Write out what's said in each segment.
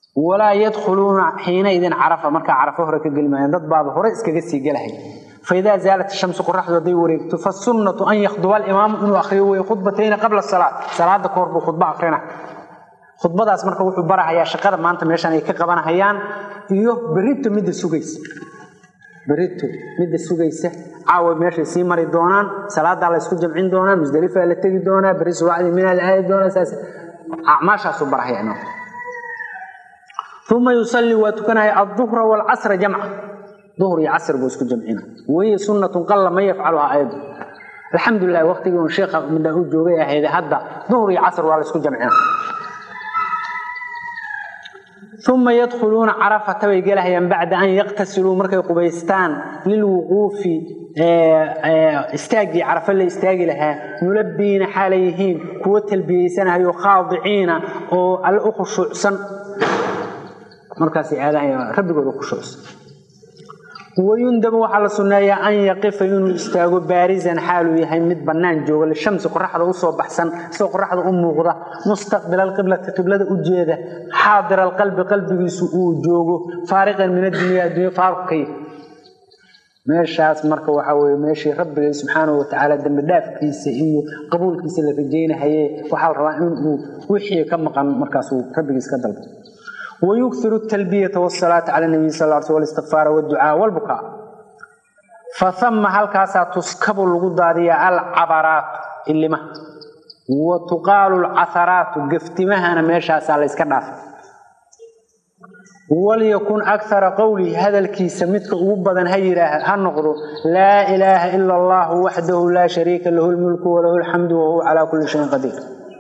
walaa yadkhuluuna xiina idin carafa markaa carafo hore ka geli maayaan dad baaba hore iskaga sii gelahay faidaa zaalat shamsu qoraxdu hadday wareegto fasunnatu an yakhduba alimaamu inuu akhriyo wey khudbatayni qabla salaad salaada ka hor buu khudbo akhrina khudbadaas marka wuxuu barahayaa shaqada maanta meeshan ay ka qabanahayaan iyo berito midda sugaysa berito midda sugaysa caawa meeshay sii mari doonaan salaadaa la ysku jamcin doonaa musdelifaa la tegi doonaa beri subaxdii minaa la aadi doonaa saas acmaashaasuu barahaya inoo uma yusallii waa tukanaya alduhra waalcasra jamca duhr iyo casr buu isku jamcina wahiya sunnatun qalla man yafcaluhaa ayadu alxamdulilah waqtigii un sheekha midaan u joogay ahayd hadda duhr iyo casr waa la isku jamcina uma yadkhuluuna carafata bay gelahayaan bacda an yaqtasiluu markay qubaystaan lilwuquufi istaaggii carafa la istaagi lahaa mulabbiina xaalay yihiin kuwo talbiyeysanahayo khaadiciina oo alle u khushuucsan markaasay aadahay rabbigooda khushuucsan wayundabu waxaa la sunneeyaa an yaqifa inuu istaago baarisan xaaluu yahay mid bannaan jooga lishamsi qoraxda usoo baxsan isagoo qoraxda u muuqda mustaqbila alqiblati qiblada u jeeda xaadira alqalbi qalbigiisu uu joogo faariqan min addunya addunya faaruqkay meeshaas marka waxaa weye meeshii rabbigay subxaanahu watacaala dembi dhaafkiisa iyo qabuulkiisa la rajaynahaye waxaa la rabaa inuu wixii ka maqan markaasuu rabbigiis ka dalbo ويكثر التلبية والصلاة على النبي صلى الله عليه وسلم والاستغفار والدعاء والبكاء فثم هل كاسا تسكب الغضارية العبرات اللي ما وتقال العثرات قفتمها أنا ماشا سالة اسكناف وليكن أكثر قولي هذا الكيس متك أبدا هيرا هنقر لا إله إلا الله وحده لا شريك له الملك وله الحمد وهو على كل شيء قدير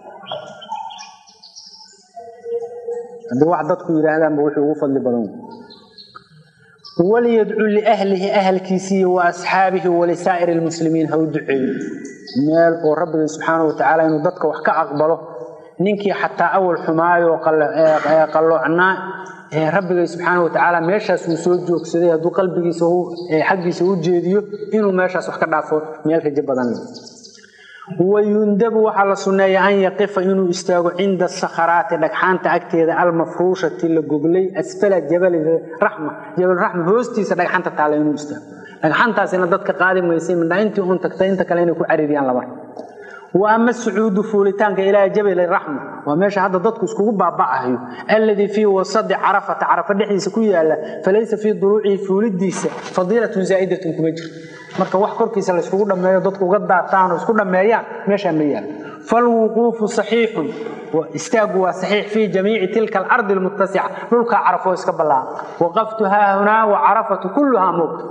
haddii wax dadku yidhaahdaanba wuxuu ugu fadli badan waliyadcu liahlihi ahalkiisiiyo wa asxaabihi walisaa'iri lmuslimiin ha u duceeyo meel oo rabbiga subxaana wa tacaala inuu dadka wax ka aqbalo ninkii xataa awal xumaayo qalloocnaa rabbigay subxaana wa tacaala meeshaas uu soo joogsaday hadduu qalbigiisa xaggiisa u jeediyo inuu meeshaas wax ka dhaafo meel rajo badan leh wayundabu waxaa la sunneeya an yaqifa inuu istaago cinda sakharaati dhagxaanta agteeda almafruushati la goglay asfala jabali raxma jabalraxma hoostiisa dhagxanta taala inuu istaago dhagxantaasina dadka qaadi maysay midha intii uun tagtay inta kale inay ku caririyaan laba wa ama sucuudu fuulitaanka ilaa jabali raxma waa meesha hadda dadku iskugu baaba'ahayo alladii fii wasadi carafata carafa dhexdiisa ku yaala falaysa fii duruucihi fuulidiisa fadiilatun zaa'idatun kuma jirto marka wax korkiisa la iskugu dhameeyo dadku uga daataan oo isku dhameeyaan meeshaa ma yaal falwuquufu saxiixun istaagu waa saxiix fii jamiici tilka alardi almuttasica dhulkaa carafoo iska ballaaran waqaftu haahunaa wa carafatu kulluhaa mowt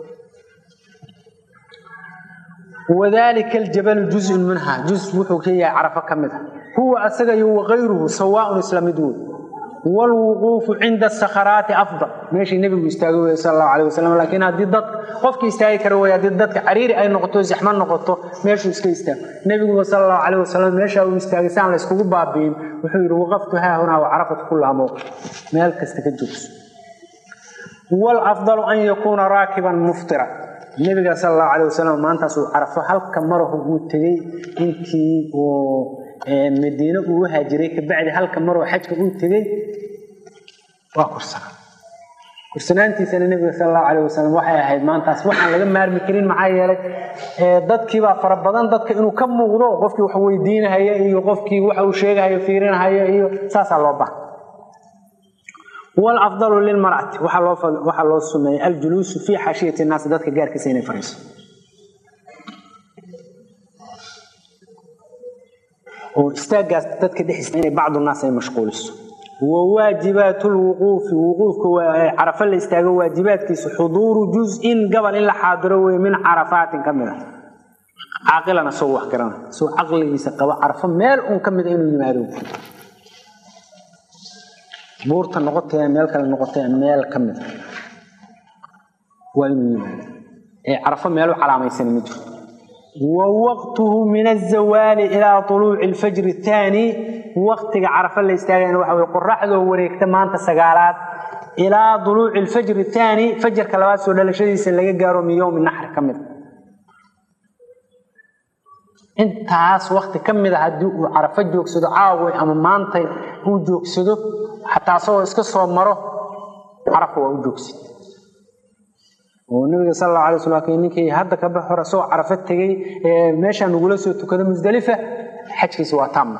wadalika aljabalu juzun minha juz wuxuu ka yahay carafo ka mid a huwa asaga iyo wakayruhu sawaaun isla mid wey wlwuquufu cinda sakharaati afdal meeshii nebigu istaagay wey sal allahu alayh wasalam laakiin haddii dad qofkii istaagi kara wey haddii dadka cariiri ay noqoto zaxmo noqoto meeshuu iska istaago nebiguba sal allahu alayh wasalam meeshaa uu istaagay saan la yskugu baabi'in wuxuu yidhi waqaftu haahunaa wa carafat kullaha mowqif meel kasta ka joogso wlafdalu an yakuuna raakiban muftira nebiga sal allahu alayh wasalam maantaasuu carafo halka marahu uu tegey intii uu madiine uu u haajiray kabacdi halka maroo xajka uu tegey waa kursanaa kursanaantiisana nebiga sal allahu calayh wasalam waxay ahayd maantaas waxaan laga maarmi karin maxaa yeelay dadkiibaa fara badan dadka inuu ka muuqdo qofkii wax weydiinahaya iyo qofkii waxa uu sheegahayo fiirinahaya iyo saasaa loo baha والأفضل للمرأة waxaa loo sumeeyay aljuluusu في xaashiyati الnaas dadka gaarkiisa inay fariiso oo istaagaas dadka dhexdiisa inay bacdu naas ay mashquuliso وواaجiبaaت الوquufi wuquufka carafa la istaago waajibaadkiisa xuduuru juz-in gobol in la xaadiro wey min carafaatin ka mid a caaqilana soo wax garana soo caqligiisa qabo carafo meel un ka mida inuu yimaado buurta noqotee meel kale noqotee meel ka mida waa inuu yimaado ee carafo meel u calaamaysan ma jirto wawaqtuhu min azawaali ilaa uluuci alfajri athaani waqtiga carafa la istaagayna waxa weye qoraxdoo wareegta maanta sagaalaad ilaa duluuci alfajri athaani fajarka labaad soo dhalashadiisa laga gaaro min yowmi naxri ka mida intaas wakti ka mid a haddii uu carafo joogsado caaway ama maantay uu joogsado xataa asagoo iska soo maro carafa waa u joogsid oo nabiga sal alla alay sl ninkii hadda ka bax hore asagoo carafo tegey ee meeshaa nagula soo tukado musdalifa xajkiisa waa taamma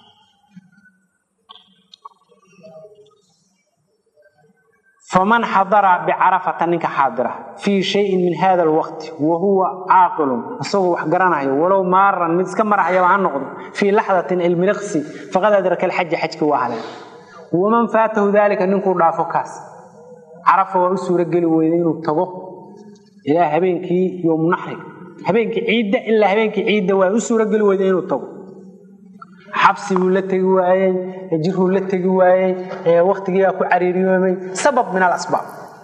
faman xadara bicarafata ninka xaadira fii shayin min hada alwaqti wa huwa caaqilun isagoo wax garanayo walow maaran mid iska maraxyaba ha noqdo fii laxdatin ilmiliqsi faqad adraka alxaja xajki waa haleen waman faatahu dalika ninkuu dhaafo kaas carafa waa u suurogeli weyda inuu tago ilaa habeenkii yowmnaxriga habeenkii ciidda ilaa habeenkii ciidda waa u suurogeli weyda inuu tago xabsi buu la tegi waayey jiruu la tegi waayey waktigiibaa ku cariiriyoomay sabab min alasbaab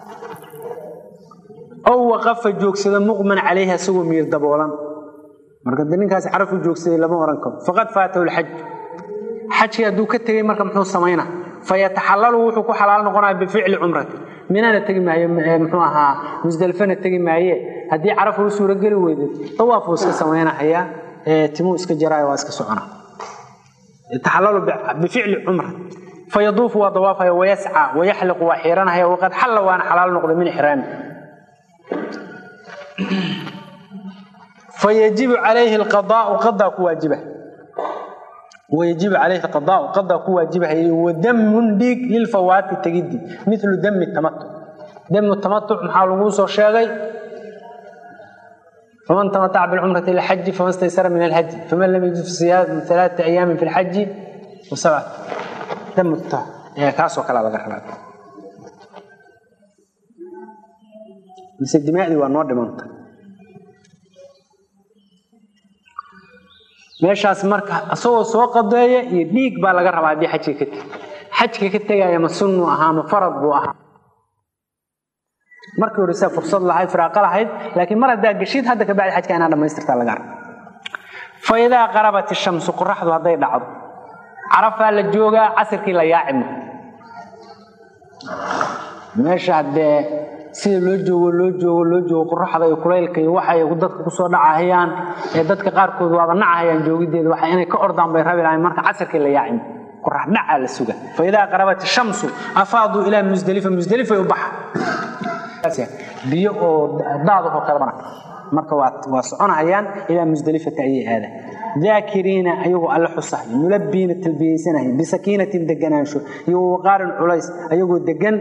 ow waqafa joogsada muqman calayhi asagoo miir daboolan marka de ninkaasi carafu joogsaday lama oran karo faqad faatahu lxaj xajkii hadduu ka tegey marka muxuu samaynaa fayataxallalu wuxuu ku xalaal noqonaya bificli cumrati minana tegi maayo muxuu ahaa musdelfana tegi maaye haddii carafu u suurogeli weyday dawaafuu iska samaynahayaa timuu iska jaraayo waa iska socona يتحلل بفعل عمره فيطوف وطوافه ويسعى ويحلق وحيرانها وقد حل وانا حلال نقض من إحرامه فيجب عليه القضاء قضاء كواجبه ويجب عليه القضاء قضاء كواجبه ودم ديك للفوات التجدي مثل دم التمتع دم التمتع محاول موسى الشاغي فمن تمتع بالعمرة إلى الحج فما استيسر من الهدي فمن لم يجد في صيام ثلاثة أيام في الحج وسبعة دم الطه يعني كاس وكلا لغا خلاص بس الدماء دي وانوار دمانتا meeshaas marka asagoo soo qadeeya iyo dhiig baa laga rabaa haddii xajka ka tegi xajka ka tegaya ma sunnu ahaa ma farad buu ahaa markii hore saa fursad lahayd firaaqa lahayd laakiin mar haddaa geshid hadda kabacdi xajka inaa dhammaystirtaa laga arka fa idaa qarabat ishamsu qoraxdu hadday dhacdo carafaa la joogaa casirkii la yaacimo meesha haddee sida loo joogo loo joogo loo joogo qoraxda iyo kulaylka iyo waxay dadka kusoo dhacahayaan ee dadka qaarkood waaba nacahayaan joogideeda waxa inay ka ordaan bay rabi lahayn marka casirkii la yaacimo qorax dhacaa la suga fa idaa qarabat ishamsu afaaduu ilaa musdalifa musdalifay u baxa biyo oo daadahoo kalebana marka waa soconahayaan ilaa musdelifata ayay aadaan daakiriina ayagoo alle xusahay mulabbiina talbiyeysanaya bisakiinatin deganaansho iyo waqaarin culays ayagoo degan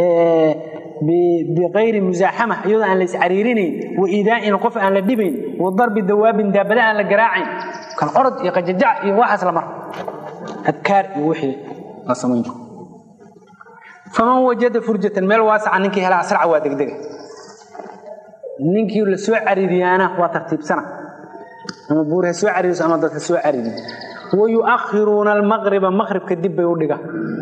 bikayri musaaxama iyadoo aan la iscariirinayn wa iidaa'in qof aan la dhibayn wa darbi dawaabin daabada aan la garaacayn kal orod iyo qajajac iyo waxaas lamar adkaar iyo wixii la samayn faman wajada furjatan meel waasaca ninkii hela asraca waa degdega ninkii la soo cariiriyaana waa tartiibsana ama buur ha soo cariiriso ama dad ha soo cariiriyo wayuakhiruuna almaqriba maqribka dib bay u dhiga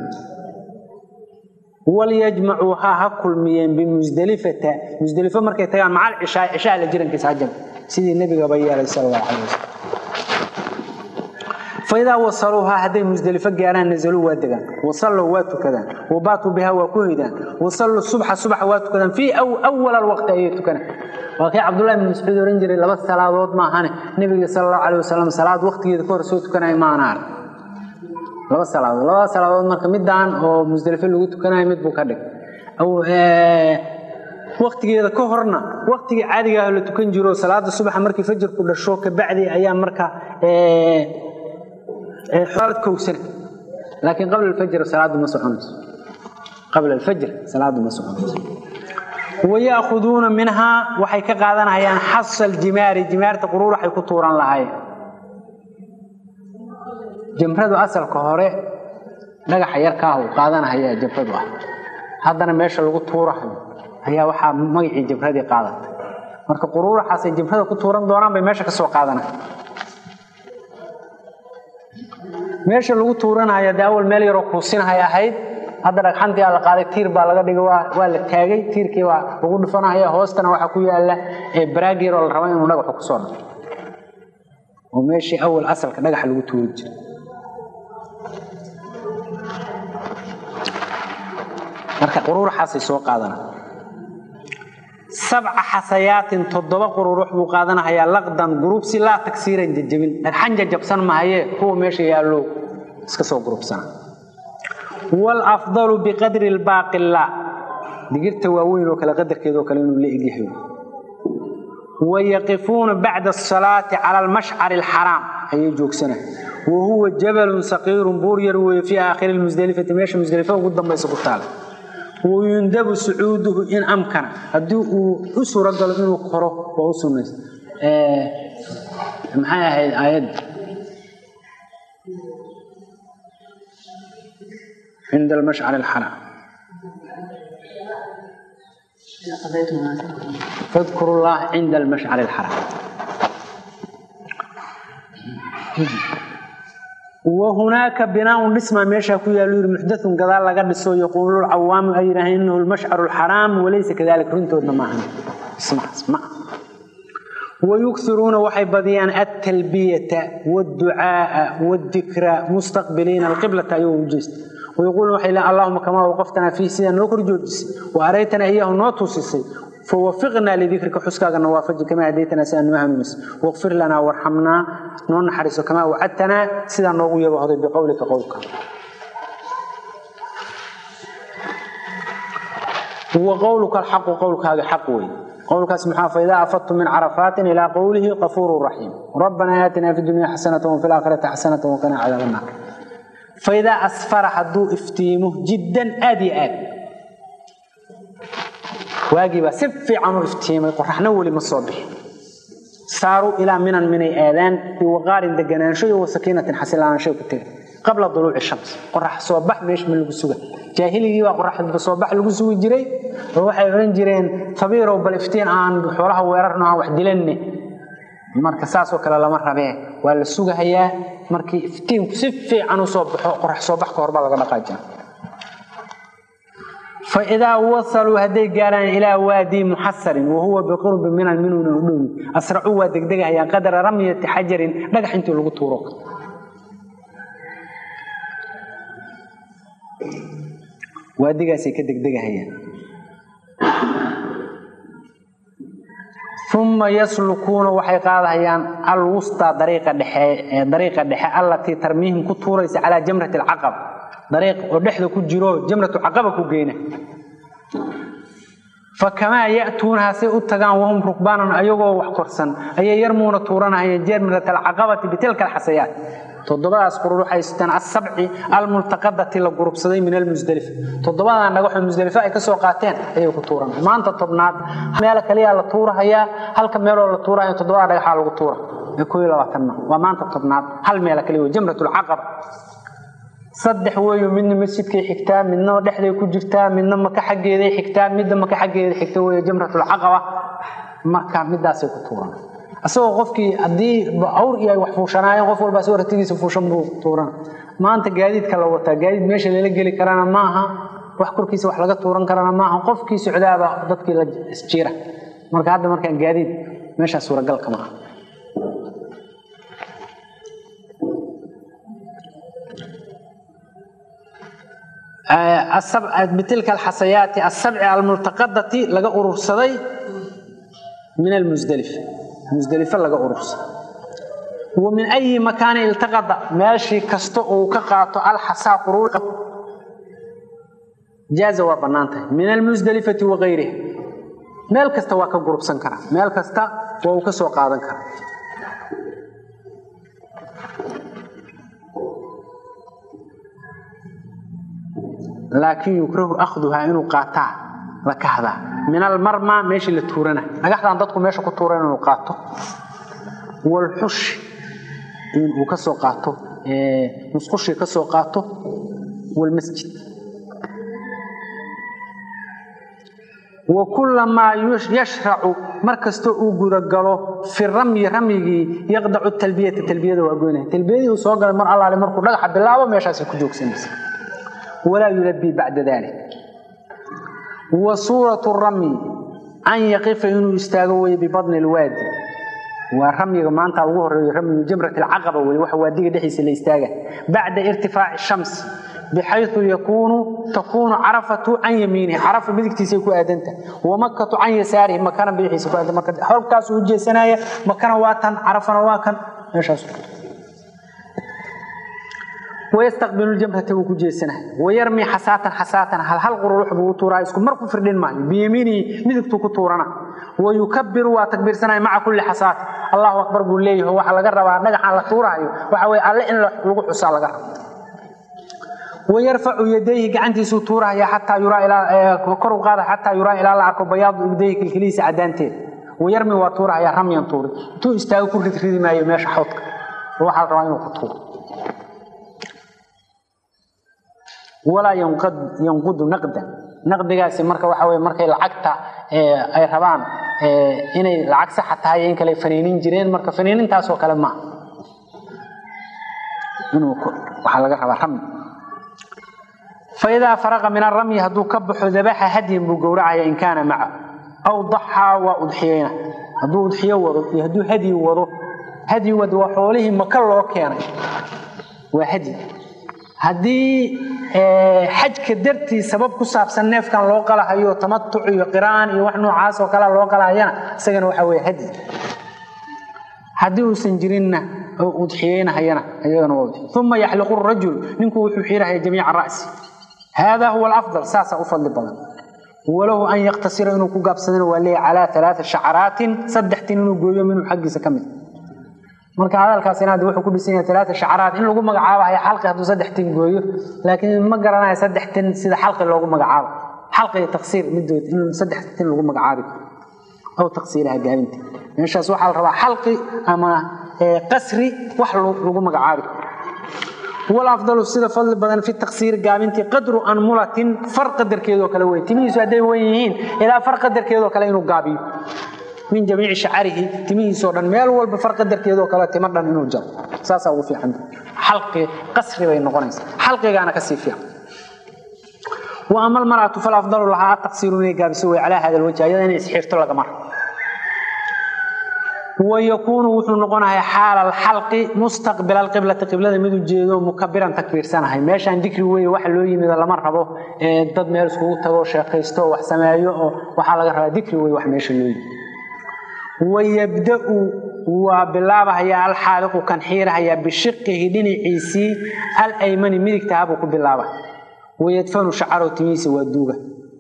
walyajmacuuhaa ha kulmiyeen bimusdelifata musdelifo markay tagaan macal cishaa cishaa la jirankiisa hajab sidii nebigaba yeelay sal allahu calay wasalam فإذا وصلوها هذه مزدلفة جاران نزلوا وادقان وصلوا واتكذان وباتوا بها وكهدان وصلوا الصبح الصبح واتكذان في أو أول الوقت أيتكذان وكي عبد الله بن مسعود رنجري لبس صلاة ما هاني النبي صلى الله عليه وسلم صلاة وقت يذكر سوتكنا ما نار لبس صلاة لبس صلاة مركا مدان أو مزدلفة اللي واتكنا يمد بكدك أو waqtigeeda ka horna waqtigii caadiga ah la tukan jiro salaada subax markii fajrku dhasho ka bacdi ayaa marka ee حوالد كوسن لكن قبل الفجر صلاة ما سعنس قبل الفجر صلاة ما سعنس ويأخذون منها وحي كقادنا هيان حص الجمار جمار تقرور حي كطوران لهاي جمرد أصل كهوري لغا حيار كاهو قادنا هيا جمرد هذا ميشا لغو طورة هيا وحا مغيعي جمرد قادت marka quruuraxaas ay jimrada ku tuuran doonaan bay meesha ka soo qaadanaa meesha lagu tuuranaya de awal meel yaroo kuusinahay ahayd hadda dhagxantii aa la qaaday tiir baa laga dhigay waa la taagay tiirkii baa lagu dhufanaya hoostana waxaa ku yaala baraag yaroo la raba inuu dhagaxu kusoo dhaco oo meeshii awal asalka dhagaxa lagu tuuri jiray marka quruuraxaasay soo qaadana sabca xasayaatin toddoba qururux buu qaadanahayaa laqdan gurubsi laa tagsiiran jajabin dhagxan jajabsan mahayee kuwa meesha yaallo iska soo gurubsana waalafdalu biqadri lbaaqi laa digirta waaweyn oo kale qadarkeedoo kale inuu la egyahay wayaqifuuna bacda asalaati cala almashcari alxaraam ayay joogsana wa huwa jabalun saqiirun buur yar weeye fii aakhiri lmusdelifati meesha musdelifa ugu dambaysa ku taala wayundabu sucuuduhu in amkana haddii uu u suuragalo inuu koro waa u sunaysa maxay ahayd aayadda cinda almashcari alxaraam fadkuru llah cinda almashcari alxaraam wahunaaka binaaun dhismaa meeshaa ku yaallu yiri muxdaun gadaal laga dhiso yaquulu lcawaamu ay yidhaaheen inahu lmashcaru alxaraam walaysa kadalik runtoodna maahan dhismahaas ma wayukiruuna waxay badiyaan altalbiyata wاdducaaa wاdikra mustaqbiliina alqiblata ayagoo u jeesta wayaquuluna waxay leean allahuma kamaa waqaftanaa fiih sidaa noo kor joojisay wa araytanaa iyahu noo tuusisay fawafiqnaa lidikrika xuskaaga nawaafaji kamaa hadaytanaa sidaa noo hanuunisay waqfir lanaa warxamnaa noo naxariiso kamaa wacadtanaa sidaa noogu yabahoday biqowlika qowlka wa qowluka alxaqu qowlkaaga xaq wey qowlkaas maxaa faidaa afadtum min carafaatin ilaa qowlihi qafuuru raxiim rabbanaa aatinaa fi dunya xasanata wafi laakhirati xasanata waqinaa cadaab annaar faidaa asfara hadduu iftiimo jiddan aad iyo aad waagiibaa si fiican u iftiimay qoraxna weli ma soo bixin saaruu ilaa minan minay aadaan biwaqaarin deganaansho iyo wasakiinatin xasilaanshay ku tegay qabla duluuci shams qorax soo bax meesha ma lagu suga jaahiligii baa qorax soo bax lagu sugi jiray oo waxay odhan jireen fabiirow bal iftiin aan xoolaha weerarno aan wax dilanne marka saasoo kale lama rabee waa la sugahayaa markii iftiinku si fiican u soo baxo qorax soo bax ka hor baa laga dhaqaajina faidaa wasaluu hadday gaaraan ilaa waadii muxasarin wahuwa biqurbi minan minuna u dhowi asracuu waa degdegahayaan qadara ramyati xajarin dhagax intii lagu tuuro waadigaasay ka degdegahayaan uma yaslukuuna waxay qaadahayaan alwustaa dariiqa dhexe ee dariiqa dhexe allatii tarmiihim ku tuuraysa calaa jamrati alcaqaba dariiq oo dhexda ku jiro jamratu caqaba ku geyna fakamaa ya'tuunaha say u tagaan wahum rukbaanan ayagoo wax korsan ayay yarmuuna tuuranahayeen jamrat alcaqabati bitilka alxasayaat toddobadaas qurur waxay sitaan asabci almultaqadati la gurubsaday min almusdalifa toddobadan dhagaxoo musdalifa ay kasoo qaateen ayay ku tuuran maanta tobnaad meel kaliya la tuurahayaa halka meeloo la tuurahaya toddobada dhagaxaa lagu tuura ee koo iyo labaatan ma waa maanta tobnaad hal meela kaliya wey jamrat alcaqaba saddex weeyo midna masjidkay xigtaa midna dhexday ku jirtaa midna maka xaggeeday xigtaa midda maka xaggeeda xigta weeye jamratulcaqaba marka midaasay ku tuuran asagoo qofkii haddii awr iyo ay wax fuushanaayeen qof walba asagoo ratigiisa fuushan buu tuuran maanta gaadiidka la wataa gaadiid meesha lala geli karana ma aha wax korkiisa wax laga tuuran karana maaha qofkii socdaaba dadkii la isjiira marka hadda markaan gaadiid meeshaa suuragalka maaha bitilka alxasayaati asabci almultaqadati laga urursaday min almusdalifa musdalifa laga urursaday wa min ayi makaani iltaqada meeshii kasta uu ka qaato alxasaa quruur jaaza waa bannaan tahay min almusdalifati wa gayriha meel kasta waa ka gurubsan karaa meel kasta waa uu ka soo qaadan karaa laakiin yukrahu akhduhaa inuu qaataa la kahdaa min almarma meeshii la tuurana dhagaxdan dadku meesha ku tuuran inuu qaato walxushi inuu ka soo qaato musqushii ka soo qaato walmasjid wa kullamaa yashracu mar kastoo uu gudagalo fi ramyi ramyigii yaqdacu talbiyata talbiyada waa goynaya talbiyadii uu soo galay mar allaale markuu dhagaxa bilaabo meeshaasay ku joogsanaysa walaa yulabii bacda dalik wa suuratu ramyi an yaqifa inuu istaago weye bibadni lwaadi waa ramyiga maanta ugu horeeyo ramyu jamrat alcaqaba wey waxa waadiga dhexdiisa la istaaga bacda irtifaaci shams bixayu yakuunu takuunu carafatu can yamiinihi carafa midigtiisay ku aadanta wamakatu can yasaarihi makana bidixiisa ku aadanta marka xogtaasuu u jeesanaya makana waa tan carafana waa kan meeshaas wayastaqbilu ljamrata wuu ku jeesanaya wayarmi xasaatan xasaatan hal hal qururux buu u tuuraa isku mar ku firdhin maayo biyamiinihi midigtuu ku tuurana wayukabiru waa takbiirsanaya maca kulli xasaatin allahu akbar buu leeyahay waxa laga rabaa dhagaxaan la tuuraayo waxa weye alle in lagu xusaa laga rabo wayarfacu yadayhi gacantiisuu tuurahaya xataa yuraa kor u qaada xataa yuraa ilaa la arko bayaadu ibdayhi kilkilihiisa cadaanteeda wayarmi waa tuurahaya ramyan tuuri intuu istaago ku ridridi maayo meesha xawdka waxaa la rabaa inuu ku tuuro walaa yanqudu naqdan naqdigaasi marka waxa weye markay lacagta ay rabaan inay lacag saxa tahay in kale faniinin jireen marka faniinintaasoo kale maaha inuu waxaa laga rabaa rami faidaa faraqa min aramyi hadduu ka baxo dabaxa hadyan buu gowracaya in kaana maca aw daxaa waa udxiyeyna hadduu udxiyo wado iyo hadduu hadyi wado hadyi wado waa xoolihii maka loo keenay waa hadyi haddii xajka dartii sabab ku saabsan neefkan loo qalahayo tamatuc iyo qiraan iyo wax noocaas oo kale loo qalahayana isagana waxa weye hadyi haddii uusan jirinna udxiyeynahayana iyagana waa udxiy uma yaxliqu rajul ninku wuxuu xiirahaya jamiica ra'si hada huwa alafdal saasaa u fadli badan walahu an yaktasira inuu ku gaabsadana waa leeya calaa alaaa shacaraatin saddex tin inuu gooyo minhu xaggiisa ka mid marka hadalkaas inaad wuxuu ku dhisan yahay alaata shacaraat in lagu magacaabayo xalqi hadduu saddex tin gooyo laakiin ma garanayo saddex tin sida xalqi loogu magacaabo xalqi iyo taqsiir midood in saddex tin lagu magacaabi aw taqsiiraha gaabinta meeshaas waxaa la rabaa xalqi ama qasri wax lagu magacaabi walafdalu sida fadli badan fi taqsiir gaabintii qadru anmulatin far qadarkeedoo kale wey timihiisu hadday wen yihiin ilaa far qadarkeedoo kale inuu gaabiyo min jamiici shacarihi timihiisoo dhan meel walba far qadarkeedoo kale timo dhan inuu jaro saasaa ugu fiican xalqi qasri bay noqonaysaa xalqigaana kasii fiican wa ama almar'atu falafdalu lahaa ataqsiiru inay gaabiso wey calaa hada alwajhi ayada inay isxiirto lagama rabo wayakuunu wuxuu noqonayaa xaala alxalqi mustaqbila alqiblati qiblada mid ujeedo mukabiran takbiirsanahay meeshaan dikri weye waxa loo yimido lama rabo dad meel iskugu tago sheekaysto wax sameeyo oo waxaa laga rabaa dikri weye wax meesha loo yimi wayabda'u waa bilaabahayaa alxaaliqu kan xiirahayaa bishiqihi dhinaciisii alaymani midigtaha buu ku bilaaba wayadfanu shacarow timihiisa waa duuga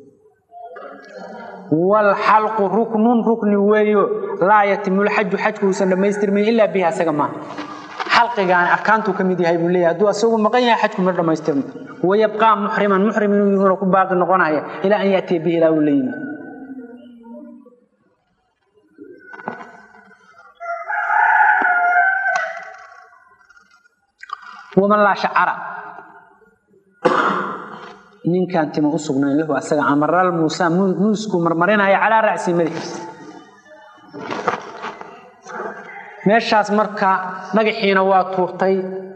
wlxalqu ruknun rukni weeyo laa yatimu lxaju xajku uusan dhammaystirmayn ilaa bihi asaga maaha xalqigaan arkaantuu ka mid yahay buu leeyahay hadduu asagu maqan yahay xajku ma dhammaystirma wayabqaa muxriman muxrim inuu yuhuna ku baaqi noqonaya ilaa an yaatiya bihi ilaa uu la yimi waman laa shacara ninkaan tima u sugnayn lahu asaga amaral muusa muusku marmarinaya calaa racsi madaxiisa meeshaas marka dhagaxiina waa tuurtay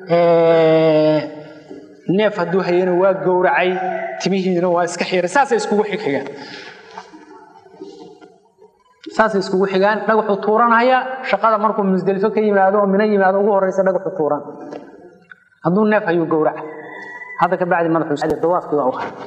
neef hadduu hayana waa gowracay timihiina waa iska xiray saasay iskugu xigxigaan saasay iskugu xigaan dhagaxu tuuranaya shaqada markuu musdelifo ka yimaado oo mina yimaado ugu horeysa dhagaxu tuuran hadduu neef hayuu gowraca hadda ka bacdi madaxudawaafkii waa u haray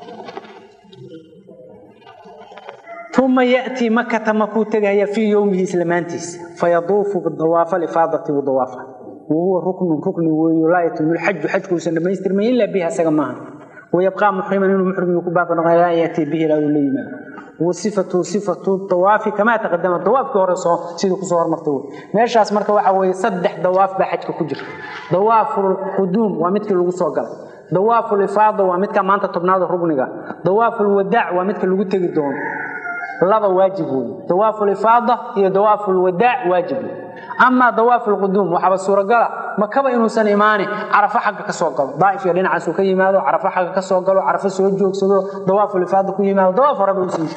uma yatii makata makuu tegaya fii yowmihi islamaantiisa fayaduufu dawaafa lifaadati buu dawaafa wahuwa ruknun rukni weeyo laa yatimu lxaju xajkuusan dhammaystirmayn ilaa bihi asaga maaha wayabqaa muxriman inuu muxrim ku baaqi noqon ilaa an yatii bihi ilaa uu la yimaado wasifatu sifatu dawaafi kamaa taqadama dawaafkii hore soo sidii kusoo hormartay wey meeshaas marka waxa weeye saddex dawaaf baa xajka ku jira dawaaful quduum waa midkii lagu soo galay dawaaful ifaada waa midka maanta tobnaada rugniga dawaaful wadaac waa midka lagu tegi doono laba waajib wey dawaaful ifaada iyo dawaaful wadaac waajib wey amaa dawaaful quduum waxaaba suuragala makaba inuusan imaani carafo xagga ka soo galo daa'if iyo dhinacaasuu ka yimaado carafo xagga ka soo galo carafo soo joogsado dawaaful ifaada ku yimaado dawaaf horeba uusan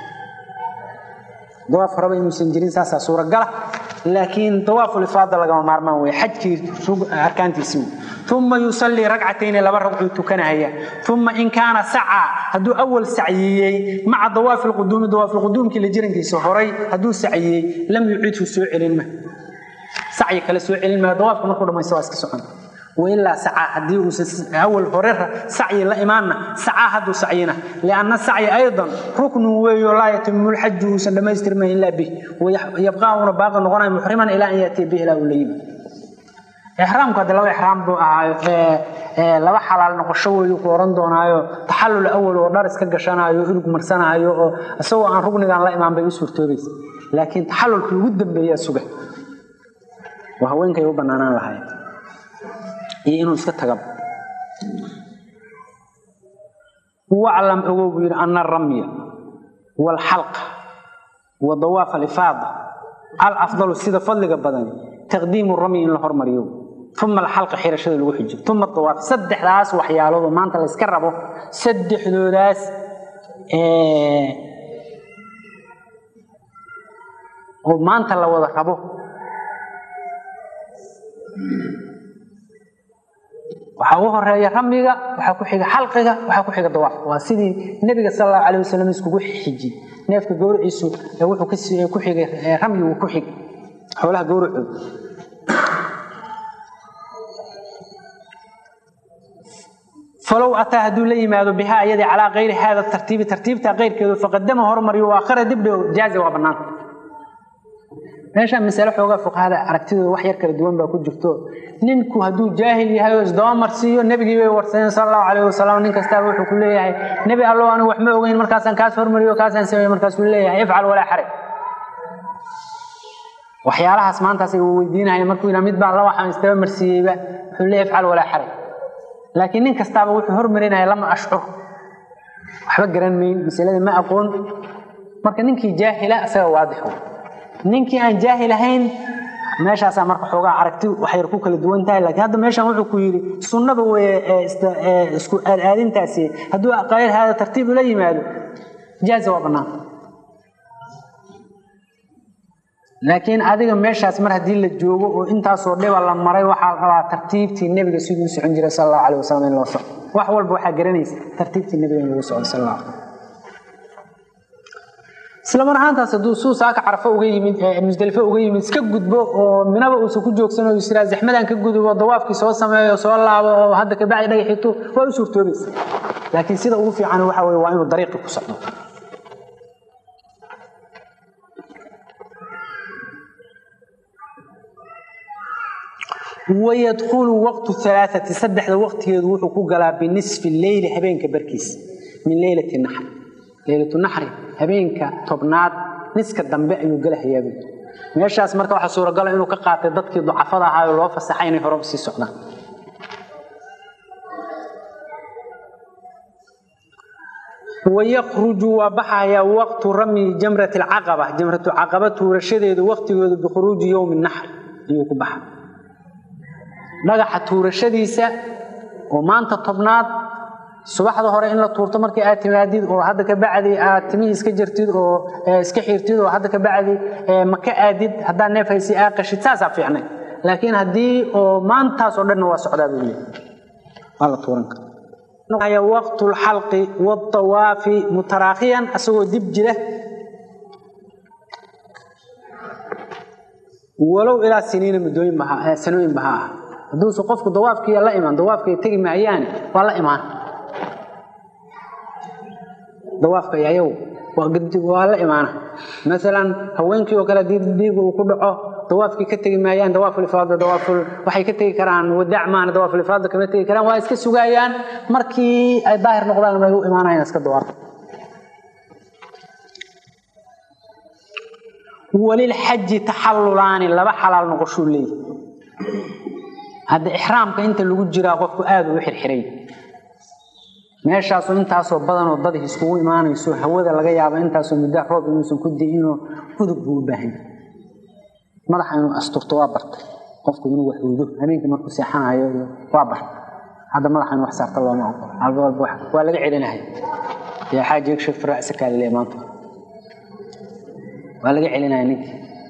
dawaaf horeba inuusan jirin saasaa suuragala laakiin dawaaful ifaada lagama maarmaan wey xajkii arkaantiisii wey uma yusallii ragcatayni laba ragcuu tukanahaya uma in kaana sacaa hadduu awal sacyiyey maca dawaafi lquduumi dawaafilquduumkii la jirankiisa horay hadduu sacyiyey lam yucidhu soo celin ma sacyi kale soo celin maa dawaafka markuu dhamaysto waa iska socon wailaa sacaa haddii uusan awal hore sacyi la imaanna sacaa hadduu sacyina lianna sacyi aydan ruknun weeyo laa yatimu lxaju uusan dhammaystirmayn ilaa bih yabqaa uuna baaqi noqonaya muxriman ilaa an yaatiya bih ilaa uu la yimi ixraamku hadde laba ixraam buu ahaayo laba xalaal noqosho weeyu ku oran doonaayo taxallul awal oo dhar iska gashanaayo ilug marsanaayo oo isagoo aan rugnigan la imaan bay u suurtoobaysa laakiin taxallulkii ugu dambeeyaa suga waa haweenkay u banaanaan lahayn iyo inuu iska taga waclam ogow buu yidhi ana aramya waalxalqa wa dawaaf alifaada alafdalu sida fadliga badan taqdiimu ramyi in la hormariyo uma alxalqa xirashada lagu xijiyo uma dawaaf saddexdaas waxyaalood oo maanta la yska rabo saddexdoodaas oo maanta la wada rabo waxaa u horeeya ramyiga waxaa ku xiga xalqiga waxaa ku xiga dawaaf waa sidii nebiga sal allahu alayh wasalam iskugu xiji neefka gowriciisu wuxuu ku xigay ramyigu ku xig xoolaha gowracooda falow ataa hadduu la yimaado bihaa iyadii calaa kayri haada tartiibi tartiibta keyrkeedu faqadama hormariyo waakhara dibdhigo jaazi waa bannaanta meeshaan masale xoogaa fuqahada aragtidooda wax yar kala duwan baa ku jirto ninku hadduu jaahil yahay oo isdaba marsiiyo nebigii bay warsadeen sal allahu calayh wasalam nin kastaaba wuxuu ku leeyahay nebi allow anigu wax ma ogeyn markaasaan kaas hormariyo kaasaan sameeye markaasuu leeyahay ifcal walaa xaraj waxyaalahaas maantaas uu weydiinaya markuu yidhaha mid baan la waxaan isdaba marsiiyeyba wuxuu leeyahay ifcal walaa xaraj laakiin nin kastaaba wuxuu hormarinaya lama ashcur waxba garan mayn masalada ma aqoon marka ninkii jaahila isaga waadix ninkii aan jaahil ahayn meeshaasaa marka xoogaa aragti waxyar ku kala duwan tahay laakiin hadda meeshaan wuxuu ku yidhi sunnada weye isku aadaadintaasi hadduu qayr haada tartiib ula yimaado jaaza waa bannaan laakiin adiga meeshaas mar haddii la joogo oo intaasoo dhiba la maray waxaa la rabaa tartiibtii nebiga siduu socon jiray sal allahu alayh wasalam in loo socdo wax walba waxaa garanaysa tartiibtii nebiga in lagu socdo sal allah isla mar ahaantaas hadduu suu saaka carafo uga yimid musdelifo uga yimid iska gudbo oo minaba uusan ku joogsan oo israa zaxmadan ka gudubo dawaafkii soo sameeyo soo laabo oo hadda kabacdi dhagaxito waa u suurtoobaysa laakiin sida ugu fiican waxa weye waa inuu dariiqii ku socdo wayadkhulu waqtu alaaati saddexda waqtigeedu wuxuu ku galaa binisfi leyli habeenka barkiis min leylati naxri leylatu naxri habeenka tobnaad niska dambe ayuu gala hayaabi meeshaas marka waxaa suuragala inuu ka qaatay dadkii ducafada ahaa oo loo fasaxay inay hore usii socdaan wayakruju waa baxayaa waqtu ramyi jamrati alcaqaba jamratu caqaba tuurashadeedu waqtigeedu bikhuruuji yowmi naxr ayuu ku baxa dhagaxa tuurashadiisa oo maanta tobnaad subaxda hore in la tuurto markii aad timaadid oo hadda ka bacdi aad timihii iska jirtid oo iska xirtid oo hadda ka bacdi maka aadid haddaa neef haysi aa qashid saasaa fiicnay laakiin haddii oo maantaas oo dhanna waa socdaa buu leeyahy waa la tuuran kara waqtu lxalqi waawaafi mutaraakhiyan asagoo dib jira walow ilaa siniina muddooyin sanooyin baha ah hadduusa qofku dawaafkiiya la imaan dawaafkay tegi maayaane waa la imaan dawaafka ayagu waa la imaana maalan haweenkii oo kale haddii dhiiga uu ku dhaco dawaafkii ka tegi maayaan dawaafulifaada dawaaful waxay ka tegi karaan wadaac maana dawaafulifaada kama tegi karaan waa iska sugaayaan markii ay daahir noqdaan ay u imaanayaan iska dawaaf walilxaji taxallulaani laba xalaal noqoshuu leeyahy hadda ixraamka inta lagu jiraa qofku aada uu xirxiray meeshaasu intaasoo badanoo dad iskugu imaanayso hawada laga yaabo intaasoo muddo roob inuusan ku di'inoo udug buu u baahan madaxa inuu asturto waa bartay qofku inuu wax uudo habeenkii markuu seexanayo iyo waa bartay hadda madaxa inuu wax saarta looma oqolo alba walba waa laga celinaya yaa xaaji yakshif ra'saka lile maanta waa laga celinaya ninkii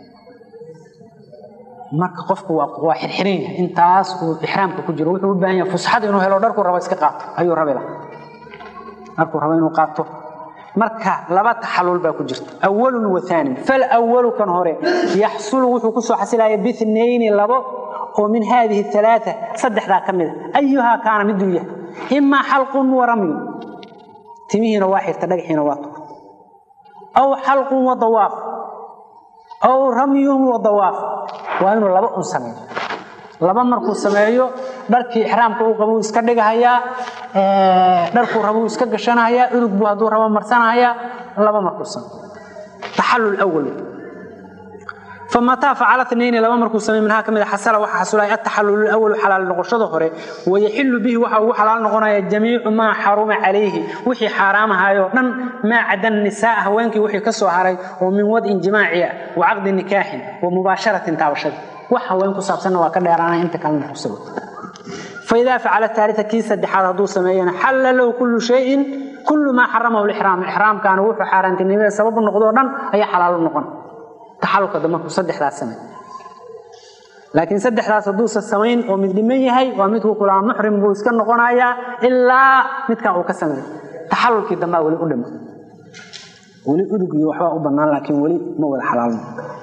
marka qofku waa xirxiran yahay intaas uu ixraamka ku jiro wuxuu u baahan yahay fusxad inuu helo dharku rabo iska qaato ayuu rabi lahaa dharku rabo inuu qaato marka laba taxalul baa ku jirta awalun wa thaanin fal awalu kan hore yaxsulu wuxuu ku soo xasilaya bithnayni labo oo min haadihi alaaa saddexdaa ka mida ayuhaa kaana miduu yahay imaa xalqun wa ramyu timihiina waa xirta dhagaxiina waa tuurta aw xalqun wa dawaaf aw ramyun wa dawaaf waa inuu laba un sameeyo laba markuu sameeyo dharkii ixraamka uu qabuu iska dhigahayaa dharkuu rabuu iska gashanahayaa unug buu hadduu rabo marsanahayaa laba markuu sameeyo taxallul awal famataa facala nayni laba markuu samey minhaa ka mida xasala waxa xasulay ataxallul awalu xalaal noqoshada hore wayaxilu bihi waxa ugu xalaal noqonaya jamiicu maa xaruma calayhi wixii xaaraamahayo dhan maa cada nisaa haweenkii wixii ka soo haray oo min wadin jimaaciya wa caqdi nikaaxin wa mubaasharatin taabashada wax haween ku saabsanna waa ka dheeraanaya inta kalena kusabo faidaa facala taalita kii saddexaad hadduu sameeyana xalla lahu kullu shayin kullu maa xaramahu lixraam ixraamkaana wuxuu xaaraantinimada sababu noqdoo dhan ayaa xalaalo noqon taxalulka damarku saddexdaas samey laakiin saddexdaas hadduusa samayn oo mid dhiman yahay waa midkuu kulaa muxrim buu iska noqonayaa ilaa midkan uu ka sameeyo taxalulkii dambaa weli u dhima weli udug iyo waxbaa u bannaan laakiin weli ma wada xalaalno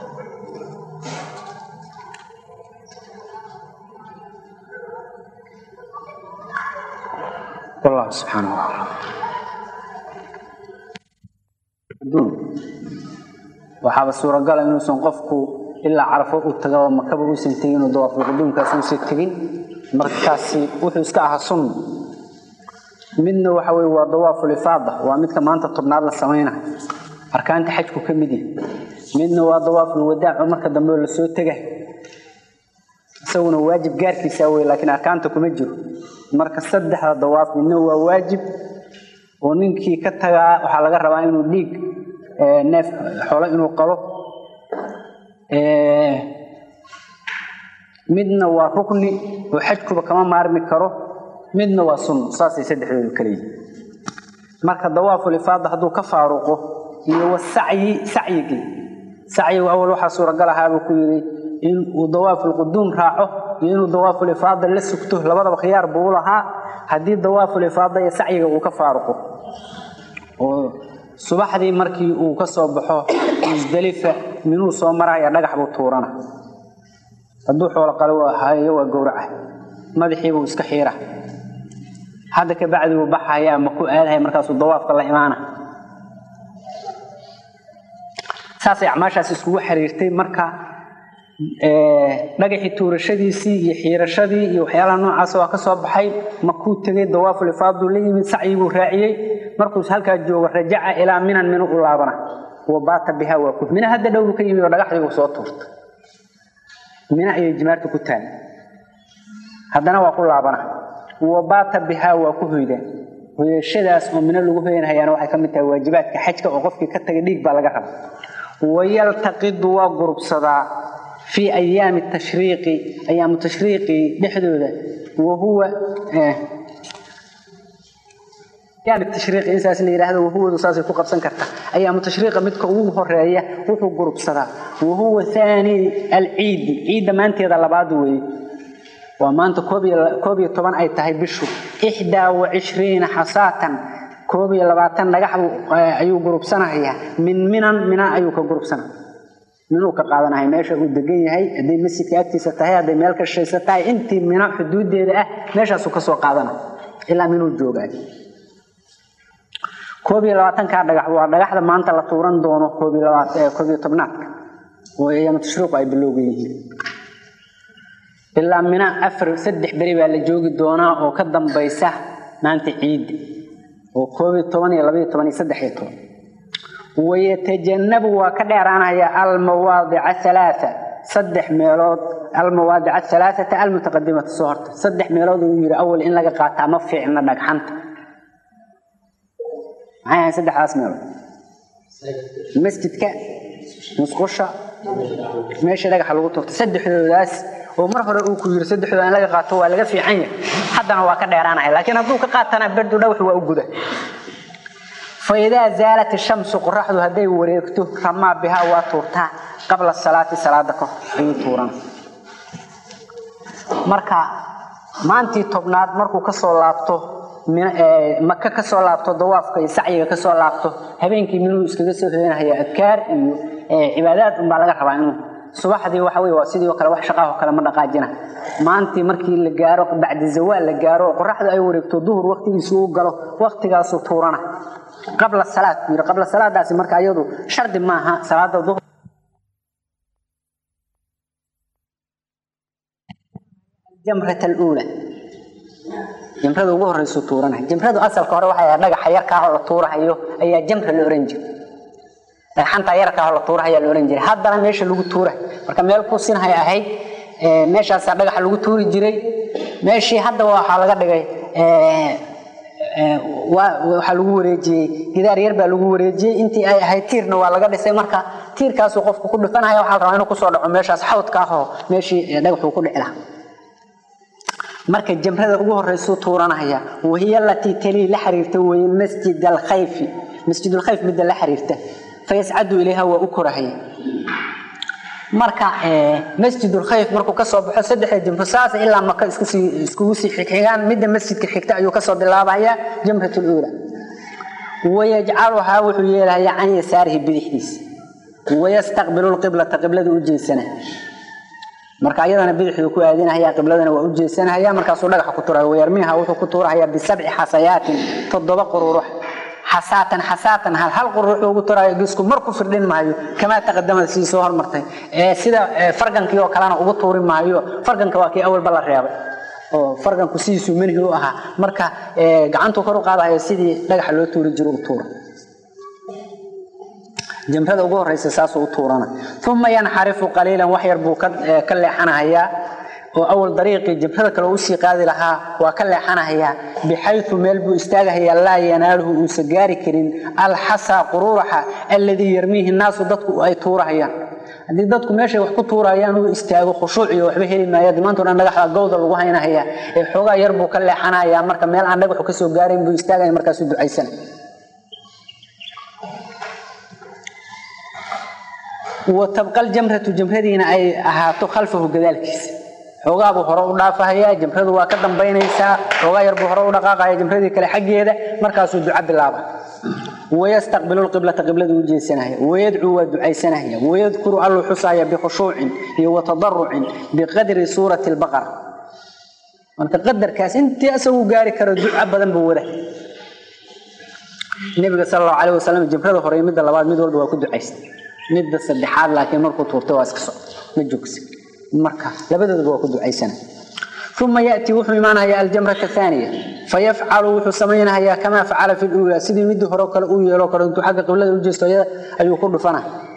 والله سبحانه وتعالى waxaaba suuragala inuusan qofku ilaa carafo u taga makaba uusan tegin oo dawaafulquduumkaas uusan tegin markaasi wuxuu iska ahaa sunna midna waxa weye waa dawaaful ifaada waa midka maanta tobnaad la samaynayo arkaanta xajku ka mid yahay midna waa dawaaful wadaaco marka dambe la soo tegay isaguna waajib gaarkiisa wey laakiin arkaanta kuma jiro marka saddexda dawaaf midna waa waajib oo ninkii ka tagaa waxaa laga rabaa inuu dhiig neef xoolo inuu qalo midna waa rukni oo xajkuba kama maarmi karo midna waa sunno saasay saddexdoodu kala yihin marka dawaaful ifaada hadduu ka faaruqo iyo wasacyi sacyigii sacyigu awal waxaa suuragal ahaabuu ku yidhi in uu dawaaful quduum raaco iyo inuu dawaaful ifaada la sugto labadaba khiyaar buu u lahaa haddii dawaaful ifaada iyo sacyiga uu ka faaruqo oo subaxdii markii uu ka soo baxo musdalifa minuu soo maraya dhagax buu tuurana hadduu xoolo qalo hayo waa gowraca madaxiibuu iska xiira hadda ka bacdi buu baxaya ma ku aadahaya markaasuu dawaafka la imaana saasay acmaashaas iskugu xiriirtay marka dhagaxii tuurashadiisii iyo xiirashadii iyo waxyaalaha noocaas waa ka soo baxay makuu tegay dawaaful ifaaduu la yimid sacyiguu raaciyey markuu halkaa joogo rajaca ilaa minan minu u laabana wa baata biha waa ku mina hadda dhowru ka yimid oo dhagaxdii uu soo tuurta mina ayay jimaarta ku taali haddana waa ku laabana wa baata biha waa ku hoydaan hoyashadaas oo mina lagu hoyanhayaana waxay ka mid tahay waajibaadka xajka oo qofkii ka tagay dhiig baa laga raba wayaltaqidu waa gurubsadaa fii ayaami tashriiqi ayaamu tashriiqi dhexdooda wahuwa ayaami tashriiqi in saas la yidhaahdo wahuwadu saasay ku qabsan karta ayaamu tashriiqa midka ugu horeeya wuxuu gurubsadaa wahuwa haani alciidi ciidda maanteeda labaad weeye waa maanta koob iyo toban ay tahay bishu ixdaa wa cishriina xasaatan koob iyo labaatan dhagax ayuu gurubsanayaa min minan mina ayuu ka gurubsana minuu ka qaadanaya meesha uu degan yahay hadday masjidka agtiisa tahay hadday meel ka shaysa tahay intii mina xuduudeeda ah meeshaasuu kasoo qaadana ilaa minuu joogaa koob iyo labaatankaa dhagax waa dhagaxda maanta la tuuran doono koob iyo koob iyo tobnaadka oo ayaama tashriiqu ay bilowga yihiin ilaa mina afar saddex beri baa la joogi doonaa oo ka dambaysa maanta ciidda oo koob iyo toban iyo labaiyo toban iyo saddex iyo toban wayatajannabu waa ka dheeraanaya almawaadica alaaa saddex meelood almawaadica alaaata almutaqadimata soo horta saddex meelood uu yidhi awal in laga qaataa ma fiicna dhagxanta maxay ahayn saddexdaas meelood masjidka musqusha meesha dhagaxa lagu turta saddexdoodaas oo mar hore uu ku yiri saddexdooda in laga qaato waa laga fiican yahay haddana waa ka dheeraanaya laakiin hadduu ka qaatana berdu dhagax waa u guda faidaa zaalat shamsu qoraxdu hadday wareegto ramaa bihaa waa tuurtaa qabla salaati salaada kahor ayuu tuurana marka maantii tobnaad markuu kasoo laabto maka kasoo laabto dawaafka iyo sacyiga kasoo laabto habeenkii minuu iskaga soo hoyanhaya adkaar iyo cibaadaad unbaa laga rabaa inuu subaxdii waxa weye waa sidii oo kale wax shaqaahoo kale ma dhaqaajina maantii markii la gaaro bacdi zawaal la gaaro oo qoraxdu ay wareegto duhur waktigiisu u galo waktigaasu tuurana qabla salaad buu yidhi qabla salaadaasi marka iyadu shardi maaha salaada duhur jamrat aluula jamrada ugu horeysu tuuranaya jamradu asalka hore waxay ahayd dhagaxa yarkaahoo la tuurahayo ayaa jamra la oran jiray dhagxanta yarkaahoo la tuurahayaa la oran jiray haddana meesha lagu tuurahay marka meel kusinhay ahayd meeshaasaa dhagaxa lagu tuuri jiray meeshii hadda waxaa laga dhigay waxaa lagu wareejiyey gidaar yar baa lagu wareejiyey intii ay ahayd tiirna waa laga dhisay marka tiirkaasuu qofku ku dhifanaya waxaa la rabaa inuu kusoo dhaco meeshaas xawdka ahoo meeshii dhagaxuu ku dhici lahaa marka jamrada ugu horeysuu tuuranaya wahiya alatii talii la xiriirta weye masjid alkhayfi masjid alkhayf midda la xiriirta fayascadu ilayha waa u korahaya marka masjid alkhayf markuu kasoo baxo saddexda jamro saas ilaa maka iskugu sii xigxigaan midda masjidka xigta ayuu kasoo bilaabaya jamrat luula wayajcaluhaa wuxuu yeelahaya can yasaarihi bidixdiisa wayastaqbilu lqiblata qiblada u jeesana marka ayadana bidixduu ku aadinahaya qibladana waa u jeesanahaya markaasuu dhagaxa ku tuuraya wayarmiha wuxuu ku tuurahaya bisabci xasayaatin toddoba qururux xasaatan xasaatan hal hal qurux ugu tuurayo gisku mar ku firdhin maayo kamaa taqadamada sidii soo hormartay sida fargankii oo kalena ugu tuuri maayo farganka waa kii awalba la reebay oo farganku sidiisuu manhi u ahaa marka gacantuu kor u qaadayo sidii dhagaxa loo tuuri jiro u tuura jamrada ugu horeysa saasuu u tuurana uma yanxarifu qaliilan wax yar buu ka leexanahayaa oo awal dariiqii jamrada kale usii qaadi lahaa waa ka leexanahayaa bixayu meel buu istaagahayaa laa yanaaluhu uusa gaari karin alxasaa qururaxa alladii yarmiihi naasu dadku ay tuurahayaan haddii dadku meeshay wax ku tuurayaan uu istaago khushuuciyo waxba heli maaya dimaanto dhan dhagaxda gowda lagu haynahaya ee xoogaa yar buu ka leexanahayaa marka meel aan dhagaxu kasoo gaarayn buu istaagaya markaasuu ducaysana watabqa aljamratu jamradiina ay ahaato khalfahu gadaalkiisa xoogaabuu hore u dhaafahayaa jamradu waa ka dambaynaysaa xoogaa yarbuu hore u dhaqaaqaya jamradii kale xaggeeda markaasuu duco bilaaba wayastaqbilu lqiblata qibladu u jeesanaya wayadcuu waa ducaysanaya wayadkuru alluu xusaaya bikhushuucin iyo watadarucin biqadri suurati lbaqara marka qadarkaas intii asagu gaari karo duco badan buu wada nebiga sal allahu calayh wasalam jamrada hore iyo midda labaad mid walba waa ku ducaystay midda saddexaad laakiin markuu tuurtay waa iska socda ma joogsa marka labadoodaba waa ku ducaysana uma yatii wuxuu imaanayaa aljamrata aaniya fayafcalu wuxuu samaynayaa kamaa facala fi luula sidii midii hore kale uu yeelo kale intuu xagga qiblada u jeesto ayuu ku dhufana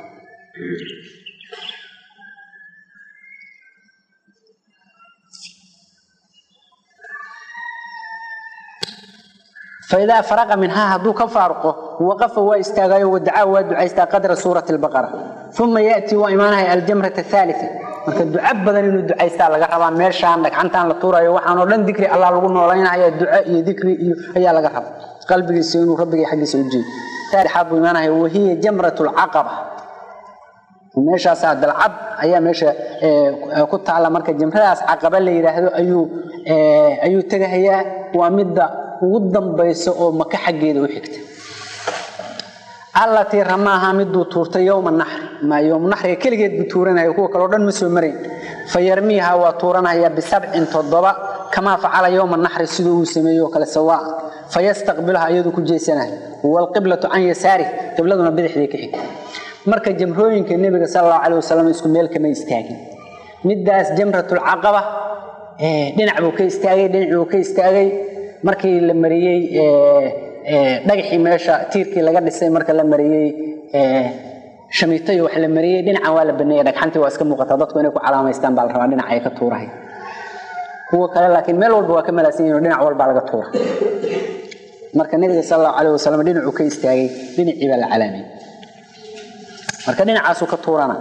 faidaa faraqa minhaa hadduu ka faaruqo waqafa waa istaagayo wadacaa waa ducaystaa qadra suurati lbaqara uma yatii waa imaanaya aljamrata aalia marka duco badan inuu ducaystaa laga rabaa meeshaan dhagxantaan la tuurayo waxaanoo dhan dikri allah lagu noolaynaya duco iyo dikri iyo ayaa laga raba qalbigiisa inuu rabbiga xaggiisa u jeedo saddexaad buu imaanaya wahiya jamrat lcaqaba meeshaasaa dalcad ayaa meesha ku taalla marka jamradaas caqaba la yidhaahdo ayuu ayuu tegahayaa waa midda ugu dambaysa oo maka xaggeeda u xigta allatii ramaaha miduu tuurtay yowma naxri ma yowma naxriga keligeed buu tuuranaya kuwa kaleo dhan ma soo marayn fa yarmiiha waa tuuranaya bisabcin toddoba kamaa facala yowma naxri siduu uu sameeyey oo kale sawaa fayastaqbiluha iyaduu ku jeesanaya waalqiblatu can yasaarih qibladuna bidixdii ka xigta marka jamrooyinka nebiga sal allahu calay wasalam isku meel kama istaagin middaas jamratulcaqaba dhinac buu ka istaagay dhinac buu ka istaagay markii la mariyey dhagaxii meesha tiirkii laga dhisay marka la mariyey shamiitayo wax la mariyey dhinacan waa la baneeyey dhagxantii waa iska muuqataa dadku inay ku calaamaystaan baa la rabaa dhinaca ay ka tuurahay kuwa kale laakiin meel walba waa ka malaasan yihin dhinac walbaa laga tuura marka nebiga sal allahu calayh wasalam dhinacuu ka istaagay dhinacii baa la calaamay marka dhinacaasuu ka tuurana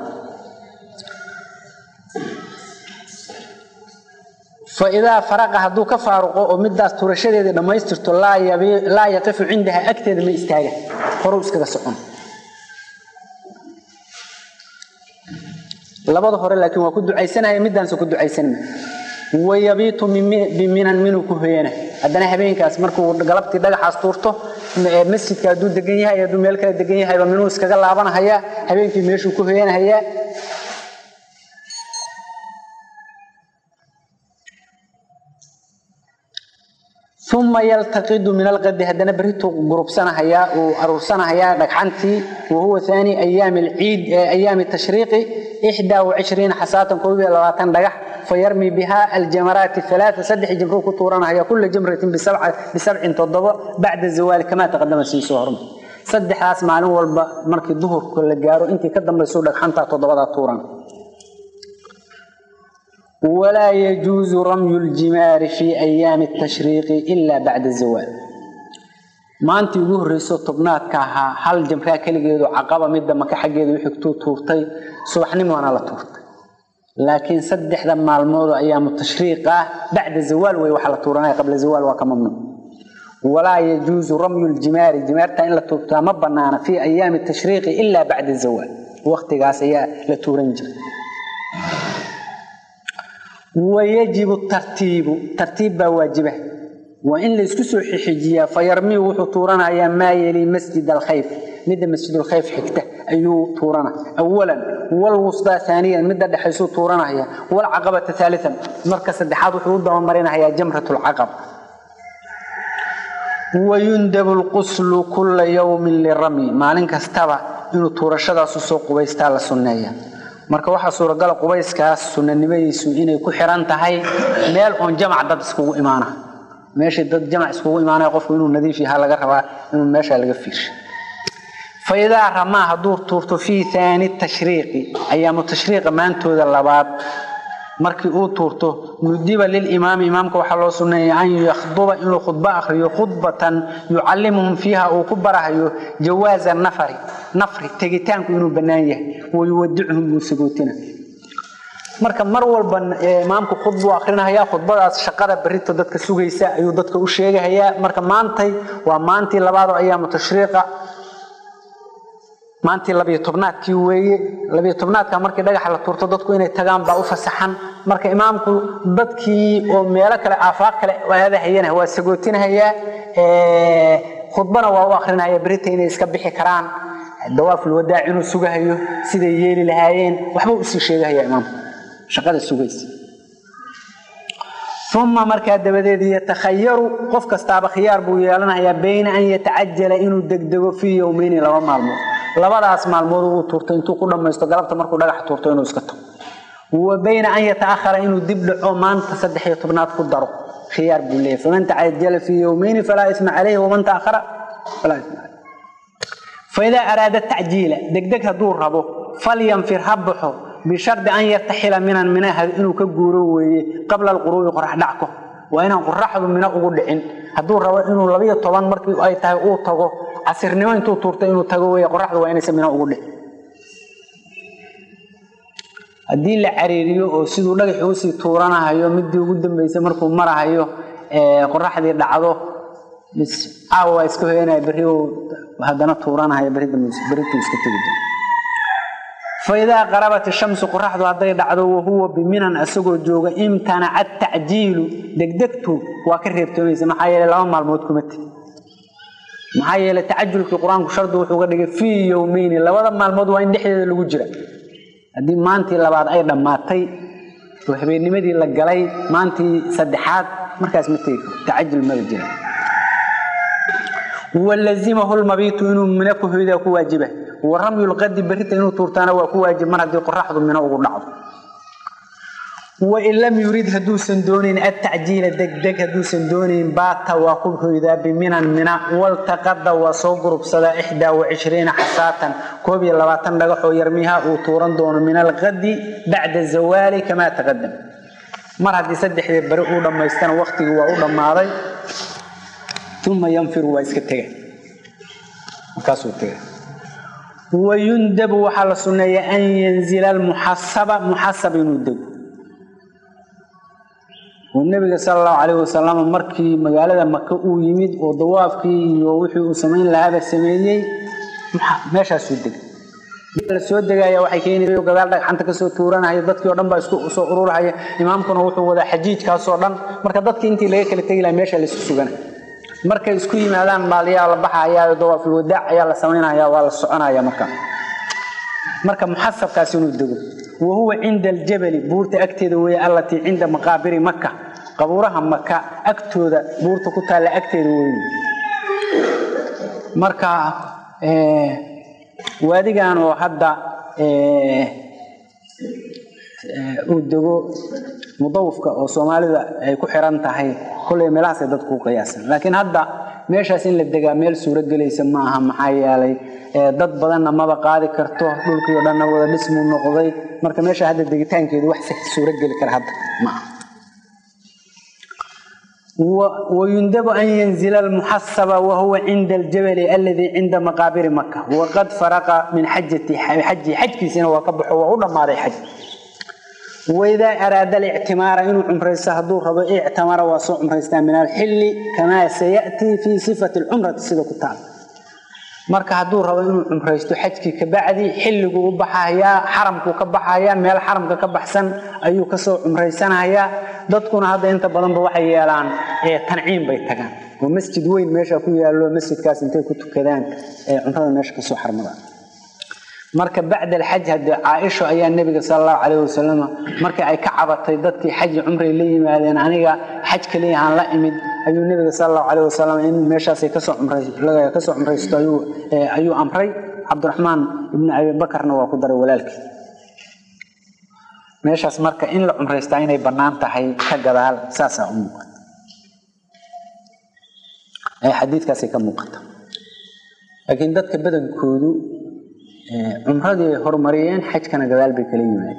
faidaa faraqa hadduu ka faaruqo oo midaas turashadeedii dhammaystirto laa yaqifu cindaha agteeda ma istaaga horuu iskaga socon labada hore laakiin waa ku ducaysanaya midaanse ku ducaysanma wayabiitu biminan minuu ku hoyana haddana habeenkaas markuu galabtii dhagaxaas tuurto masjidka hadduu degan yahay hadduu meel kale degan yahayba minuu iskaga laabanahaya habeenkii meeshuu ku hoyanahayaa uma yaltaqidu min alqadi haddana berituu gurubsanahayaa uu aruursanahayaa dhagxantii wahuwa haani ayaami alciid ayaami tashriiqi ixdaa wacishriina xasaatan koob iyo labaatan dhagax fayarmi bihaa aljamaraati alaaa saddex jimruu ku tuuranahaya kula jamratin bisabcin toddobo bacda zawaali kamaa taqadama sii soo hormar saddexdaas maalin walba markii duhurka la gaaro intii ka dambaysu dhagxantaa toddobadaa tuuran walaa yajuusu ramyu ljimaari fii ayaami tashriiqi ilaa bacda zawaal maantii ugu horreyso tobnaadka ahaa hal jamraa keligeedu caqaba midda maka xaggeeda wixigtuu tuurtay subaxnimoona la tuurtay laakiin saddexda maalmoodoo ayaamu tashriiq ah bacda zawaal wey waxa la tuuranaya qabla zawaal waa ka mamnuuc walaa yajuusu ramyu ljimaari jimaarta in la tuurtaa ma banaana fii ayaami tashriiqi ilaa bacda zawaal waqtigaas ayaa la tuuran jiray wayajibu tartiibu tartiib baa waajiba waa in laysku soo xixijiyaa fayarmiyu wuxuu tuuranayaa maa yeli masjid alkhayf midda masjidulkhayf xigta ayuu tuurana awalan walwusdaa aaniyan midda dhexaysuu tuuranaya walcaqabata aalian marka saddexaad wuxuu u dabamarinayaa jamrat lcaqab wayundabu lquslu kula yowmin lirami maalin kastaba inuu tuurashadaasu soo qubaystaa la sunneeya marka waxaa suuragala qubayskaas sunanimadiisu inay ku xiran tahay meel oon jamac dad iskugu imaana meeshii dad jamac iskugu imaanaya qofku inuu nadiif yahaa laga rabaa inuu meesha laga fiirsha fa idaa ramaa hadduu tuurto fii haani tashriiqi ayaamu tashriiqa maantooda labaad markii uu tuurto nudiba lilimaami imaamka waxaa loo sunneeya an yakhduba inuu khudbo akhriyo khudbatan yucallimuhum fiiha uu ku barahayo jawaaza nafari nafri tegitaanku inuu bannaan yahay wayuwadicuhum uu sagootina marka mar walba imaamku khudbuu akrinahaya khudbadaas shaqada berito dadka sugaysa ayuu dadka u sheegahayaa marka maantay waa maantii labaadoo ayaamu tashriiqa maantii labiyo tobnaadkii weeye labiyo tobnaadka markii dhagaxa la tuurto dadku inay tagaan baa u fasaxan marka imaamku dadkii oo meelo kale aafaaq kale aadahayana waa sagootinahayaa khudbana waa u akrinaya berita inay iska bixi karaan dawaaful wadaac inuu sugahayo siday yeeli lahaayeen waxba usii sheegahaya imaamku shaqada sugaysa uma markaa dabadeed yatakhayaru qof kastaaba khiyaar buu yeelanayaa bayna an yatacajala inuu degdego fii yowmeyni laba maalmood labadaas maalmood uu tuurto intuu ku dhammaysto galabta markuu dhagax tuurto inuu iska tago wa bayna an yataahara inuu dib dhaco maanta saddex iyo tobnaad ku daro khiyaar buu leeyahy faman tacajala fii yowmeyni falaa isma calayhi waman taahara falaa isma caleyh faidaa araada tacjiila degdeg hadduu rabo falyanfir ha baxo bishardi an yartaxila minan minaha inuu ka guuro weeye qabla alquruubi qorax dhacko waa inaan qoraxdu mina ugu dhicin hadduu rabo inuu labiyo toban markii ay tahay uu tago casirnimo intuu tuurto inuu tago wey qoraxdu waa inaysa mina ugu dhicin haddii la cariiriyo oo siduu dhagaxi usii tuuranahayo midii ugu dambeysay markuu marahayo qoraxdii dhacdo bis caawa waa iska hoyanaya berri haddana tuuranahaya berrituu iska tegi doon faidaa qarabat ishamsu qoraxdu hadday dhacdo wahuwa biminan isagoo jooga imtanaca tacjiilu degdegtu waa ka reebtoomaysa maxaa yeele laba maalmood kuma tegi maxaa yeele tacajulkii qur-aanku shardi wuxuu ga dhigay fii yowmeyni labada maalmood waa in dhexdeeda lagu jira haddii maantii labaad ay dhammaatay oo habeennimadii la galay maantii saddexaad markaas ma tegi karo tacajul mala jira walazimahu lmabiitu inuu mina ku hoydaa ku waajiba wa ramyu lqadi berrita inuu tuurtaana waa ku waajib mar haddii qoraxdu mino ugu dhacdo wain lam yurid hadduusan doonayn atacjiila degdeg hadduusan doonayn baata waa ku hoydaa biminan mina waltaqada waa soo gurubsadaa ixdaa wacishriina xasaatan koob iyo labaatan dhagaxoo yarmiha uu tuuran doono min alqadi bacda zawaali kamaa taqadam mar haddii saddexdii beri uu dhammaystana waktigii waa u dhammaaday uma yanfiru waa iska tega markaasuu tega wayundabu waxaa la sunneeya an yanzila almuxasaba muxasab inuu dego oo nebiga sala allahu calayh wasalam markii magaalada maka uu yimid oo dawaafkii iyo wixii uu samayn lahaaba sameeyey meeshaasuu degay la soo degaya waxay keenaysa gadaal dhagxanta kasoo tuuranaya dadkii o dhan baa isku soo ururhaya imaamkuna wuxuu wadaa xajiijkaasoo dhan marka dadkii intii laga kala tegi laha meesha laisku suganay markay isku yimaadaan maaliyaa la baxayaa dawaaful wadaac ayaa la samaynaya waa la soconaya marka marka muxasabkaas inuu dego wa huwa cinda aljabali buurta agteeda weeye allatii cinda maqaabiri maka qabuuraha maka agtooda buurta ku taalla agteeda weyn marka waadigan oo hadda uu dego mudawifka oo soomaalida ay ku xiran tahay kolley meelahaasay dadku ku qiyaasan laakiin hadda meeshaas in la degaa meel suuro gelaysa ma aha maxaa yeelay dad badanna maba qaadi karto dhulkii oo dhanna wada dhismuu noqday marka meesha hadda degitaankeedu wax suuro geli kara hadda ma aha ويندب أن ينزل المحصب وهو عند الجبل الذي عند مقابر مكة وقد فرق من حجة حج حج سنة وقبح وعلى ما حج وإذا أراد الاعتمار إنه عمر السهدور رضو اعتمر وصو عمر من الحل كما سيأتي في صفة العمرة سيدة كتاب marka haduu rabo inuu cumraysto xajkii ka bacdi xilligu u baxaya xaramku ka baxaya meel xaramka ka baxsan ayuu ka soo cumraysanaya dadkuna hadda inta badan waxay yeelaan ee tanciim bay tagaan oo masjid weyn meesha ku yaalo masjidkaas intay ku tukadaan ee cumrada meesha ka soo xarmadaan marka bacda alxaj hadda caaisha ayaa nabiga sallallahu alayhi wasallam marka ay ka cabatay dadkii xaj umray la yimaadeen aniga xaj kaliya aan la imid ayuu nabiga sallallahu alayhi wasallam in meeshaas ay ka soo umray laga ka soo umraysto ayuu ayuu amray Abdurrahman ibn Abi Bakarna waa ku daray walaalkii meeshaas marka in la umraysto inay banaan tahay ka gadaal saasa u muuqata ay xadiidkaasi ka muuqata laakiin dadka badankoodu cumradii horumariyeen xajkana gadaal bay kala yimaadeen